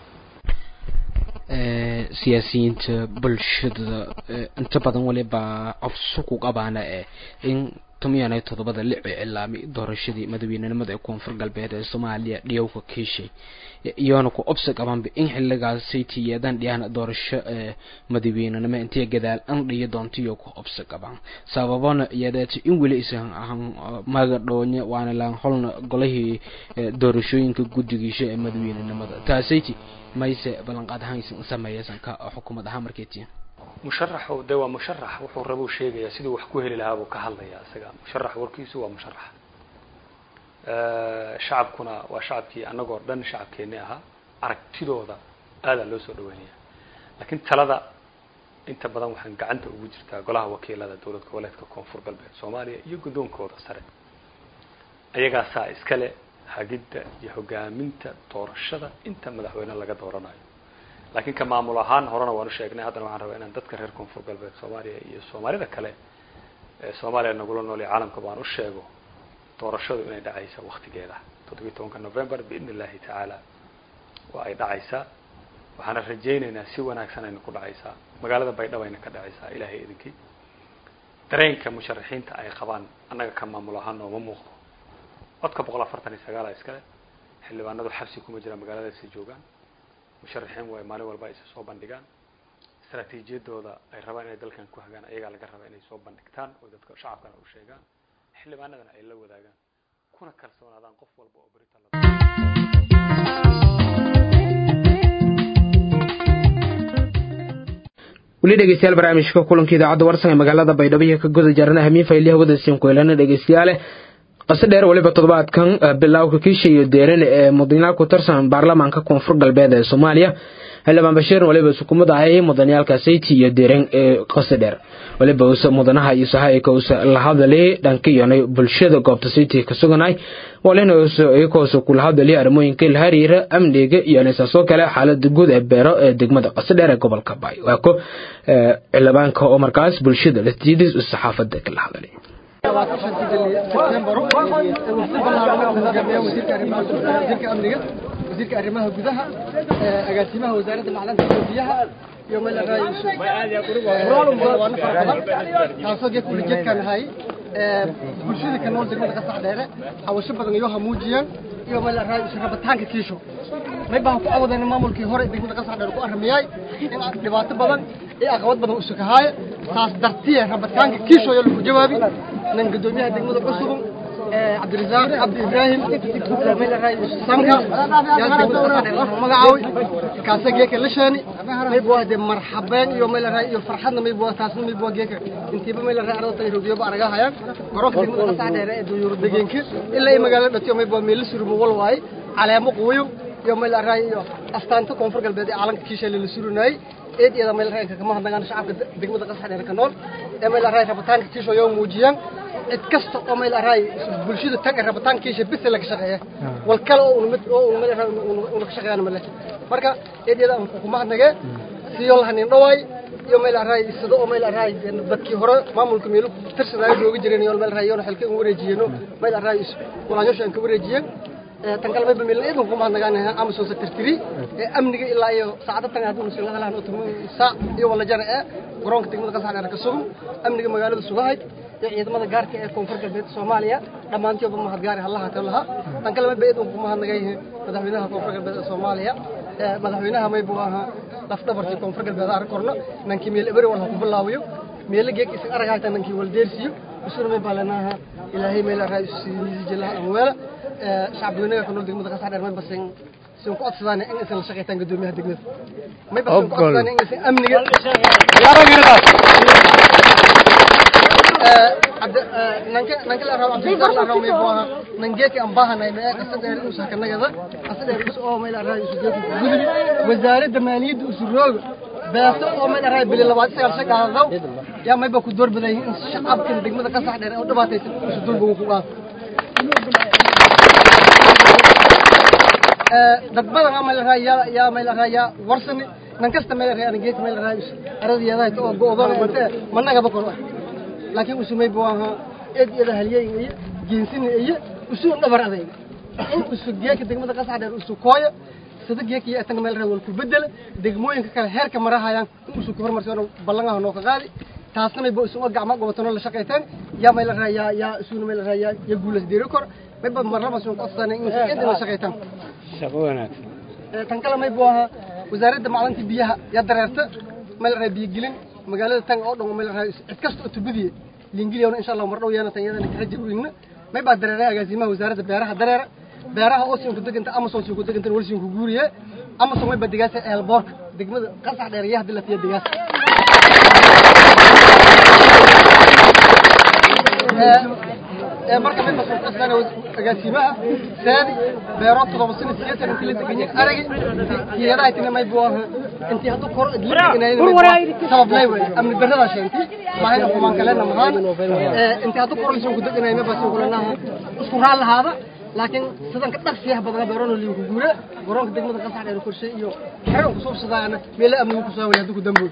S1: siyaasiyiinta bulshada inta badan waliba codso ku qabaana eh in tomiyaanay toddobada lic ee cilaamay doorashadii madaxweynenimada ee koonfur galbeed ee soomaaliya dhiyowka kiishay iyoona ku obsi qabanba in xiligaasay tiyeedaan dhiyaan doorasho madaxweynenimo intay gadaal an dhiyo doonto iyo ku obsi qabaan sababana iyadeeta in weli isan ahan magadhoonye waana laan holna golihii doorashooyinka guddigiisha ee madaxweynenimada taasayti mayse ballanqaad ahaan isan sameeyaysan ka xukuumad ahaan markeetiin
S2: musharaxu de waa musharax wuxuu rabuu sheegayaa siduu wax ku heli lahaa buu ka hadlayaa isaga musharax warkiisu waa musharax shacabkuna waa shacabkii annagoo dhan shacabkeeni ahaa aragtidooda aadaa loo soo dhaweynaya laakiin talada inta badan waxaan gacanta ugu jirtaa golaha wakiilada dowlad goboleedka koonfur galbeed soomaaliya iyo guddoonkooda sare ayagaasaa iskale hagidda iyo hogaaminta doorashada inta madaxweyne laga dooranayo laakiin ka maamul ahaan horena waan u sheegnay haddana waxaan rabaa inaan dadka reer koonfur galbeed soomaaliya iyo soomaalida kale ee soomaaliya nagula nool iyo caalamka baan u sheego doorashadu inay dhacaysa waktigeeda toddobiyi tobanka november biidn illahi tacaala waa ay dhacaysaa waxaana rajaynaynaa si wanaagsan ayna ku dhacaysaa magaalada baydhabo ayna ka dhacaysaa ilaahay idinkii dareenka musharaxiinta ay qabaan annaga ka maamul ahaan nooma muuqdo codka boqol afartan iyo sagaala iskale xildhibaanadu xabsi kuma jiraan magaaladaasi joogaan musharaxiin way maalin walba aysa soo bandhigaan istraatiijiyadooda ay rabaan inay dalkan ku hagaan ayagaa laga rabaa inay soo bandhigtaan oo dadka shacabkana u sheegaan xildhibaanadana ay la wadaagaan kuna kalsoonaadaan qof walba oo berita la
S1: weli dhegeystayaal barnaamijka kulanka idaacadda warsan ee magaalada baydhabo iyo ka guda jarana hamiin faylyaha wadasiin kuelana dhegeystayaale qase dheer weliba toddobaadkan bilowka kiisha iyo deerane ee mudanayaal ku tirsan baarlamaanka koonfur galbeed ee soomaaliya xildhibaan bashiirin waliba sukumada ahayay mudanayaalka sayti iyo deeren ee qase dheer waliba usa mudanaha iyo sahaika usa la hadalay dhankiyonay bulshada goobta sayti ka suganay walina usa iyakoosa kula hadalay arrimooyinka la xiriira amniga iyo nisaasoo kale xaalada guud ee beero ee degmada qase dheer ee gobolka baay waa ko xildhibaanka oo markaas bulshada latiidis saxaafada kala hadalay
S4: wasiirka amniga wasiirka arrimaha gudaha agaasimaha wasaaradda macdanta iyo biyaha iyo meel waana fara badan taasoo geedka ulajeedkaan ahay bulshada ka nool degmada qasax dheere hawasho badan iyo hamuujiyaan iyo meel rabitaanka kiisho may baan ku awadana maamulkii hore degmada qasax dheere ku arramiyay in dhibaato badan iyo aqabad badan usukahaaya taas dartiye rabitaanka kiisho ayaa lagu jawaabi nin gudoomiyaha degmada cusubun cabdirasaaq cabdi ibraahim sanka magacaawi kaasa geeka la sheeni mayb waa de marxabeen iyo meel raay iyo farxadna mayb waa taasna mayb waa geeka intiiba meel raay arada tay rogiyo ba araga hayaan garoonka degmada qasax dheere ee duyuur degeenka ilaa ay magaalada dhatiyo mayb waa meel surumo wal waay caleemo quuyo iyo meel raay iyo astaanta koonfur galbeed ee caalamka kiisha la surunay eed iyada meel raay kama hadnagaan shacabka degmada qasax dheere ka nool ee meel raay rabitaanka kiisho yoo muujiyaan cid kasta oo meel araay bulshada tag rabitaankiisa bis laga shaqeeya wal kale oo mid oo meel araay uu ka shaqeeyana male marka eedyada aan ku mahadnagee siyo lahanin dhawaay iyo meel araay sida oo meel araay dadkii hore maamulka meel tirsanaayo jooga jireen iyo meel araay iyo xilka ugu wareejiyeen meel araay walaanyosha aan ka wareejiyeen tan kale mayba meel eedan ku mahadnagaan Amazon secretary ee amniga ilaa iyo saacada tan haduu nusii laga lahayn oo tumo saac iyo wala jar ee garoonka degmada qasaxdheer ka sugan amniga magaalada sugahay iyo ciidamada gaarka ee koonfur galbeed Soomaaliya dhamaantoodba mahad gaar ah Allah ta laha tan kale mayba eedan ku mahadnagay madaxweynaha koonfur galbeed Soomaaliya madaxweynaha mayba aha laf dhabartii koonfur galbeed ar korna nankii meel eber wala ku bilaawiyo meel geek is aragayta nankii wal deersiyo usur mayba lanaha ilaahay meel raayis jilaa amwala shacbiganaga ku nool degmada qasax dheer may basin sin ku codsadaan in aysan la shaqaytaan guddoomiyaha degmada may basin ku codsadaan in aysan amniga nanka nanka la rabo abdulkar la rabo may buaha nangeeki aan baahanay ma qasad dheer u sakanagada qasad dheer us oo may la rabo isu geeki gudbi wasaaradda maaliyadda usu rooga beeso oo may la rabo bili labaad sagaal shaqaadaw yaa mayba ku door baday in shacabka degmada qasax dheer oo dhibaataysan isu dulba ku qaado dad badan ama la raaya yaa meel raaya warsani nan kasta meel raaya geek meel raaya aradiyada oo go'doon mate managa ba kor laakiin usumay booha eed iyada haliyay iyo jeensin iyo usu dhabar adeeg in usu geek degmada qasax dheer usu kooyo sida geek iyo tan meel raaya wal ku bedel degmooyinka kale heerka marahayaan in usu hormarsan ballangaha noo ka qaadi taasna may boo isu gacmo gobatano la shaqayteen yaa meel raaya yaa isu meel raaya ya guulas deeri kor may ba marlaba soo qodsanay in inta la shaqaytaan
S6: shaqo wanaagsan
S4: tan kale may buu ahaa wasaaradda macdanta biyaha yaa dareerta meel raay biyo gelin magaalada tan oo dhan meel raay cid kasta oo tubadiye liingiliyana insha Allah mar dhow yaana tan iyadana ka rajayna may baa dareeray agaasimaha wasaaradda beeraha dareera beeraha oo siin ku deganta Amazon siin ku deganta wal siin ku guuriye Amazon may badigaasa eelboorka degmada qasax dheer yahay hadii la tiyo digaas ee marka mid mas'uul ka sano agaasimaha saadi beero todoba sano siyaasad intii la degan yahay arag tiyada ay may buu ahaa intii haduu kor idlinay sabab lay way amni darrada sheentay maahay xumaan kale namahan ee intii haduu kor lisoo gudagnay ma basin kulanaha isku raal lahaada laakiin sidan ka dhaqsiyaha badan beerono liigu guura garoonka degmada qasax dheer korshe iyo xeran ku soo sadayana meel amnigu ku soo wayay haduu ku dambo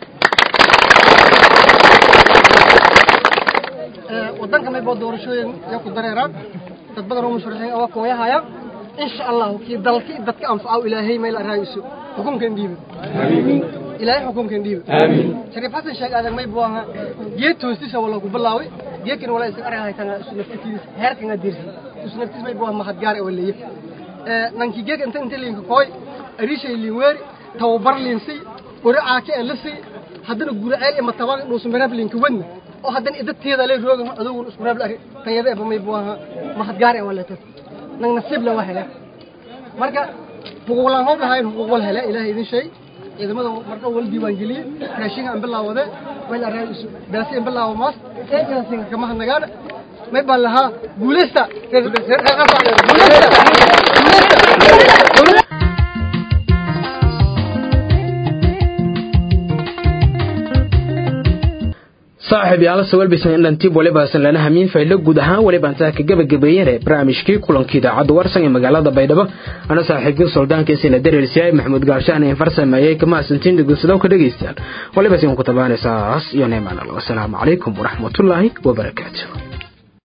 S4: wadanka may boo doorashooyin yaa ku dareeraan dad badan oo musharaxiin oo kooyahaya insha Allah kii dalkii dadka anfaco ilaahay meel araayiso xukunkan dhiibo ilaahay xukunkan dhiibo aamin shariif xasan sheeg aadan may boo aha geed toosisa wala ku bilaaway geedkan wala iska aragay tan isu naftiis heerkan adirsi isu naftiis may boo mahad gaar ee waleeyay ee nanki geed inta inta liinka kooy arishay liin weeri tawabar liinsi quraca ka elisi haddana guraceel ima tabaan dhuusu maraab liinka wadna oo haddana idadteeda lay roogan adugu isku raab lari tayada ee bamay buu ahaa mahad gaar ee waleeto nang nasiib la waxa marka xuquuqlaan hoo dhahayn xuquuq wal hele ilaahay idin shay ciidamada marka wal diiwaan geliyay raashinka aan bilaawade wayl arraa isu baasi aan bilaawo maas ee kaasinka kama hadnagaan may baan lahaa guuleysta guuleysta
S1: saaxiib yaala sawal bisan dhantiib waliba sanlana hamiin faylo guud ahaan waliba intaa ka gabagabeeyeen barnaamijkii kulankii idaacadda warsan ee magaalada baydhabo ana saaxiibkii suldaankiisina dareersiyaay maxamuud gaarshaan ee farsameeyey kama asantiin dhegeysadoo ka dhegeystayaal waliba sin ku tabaanaysaas iyo neemaan allah wasalaamu calaykum waraxmatullaahi wabarakaatu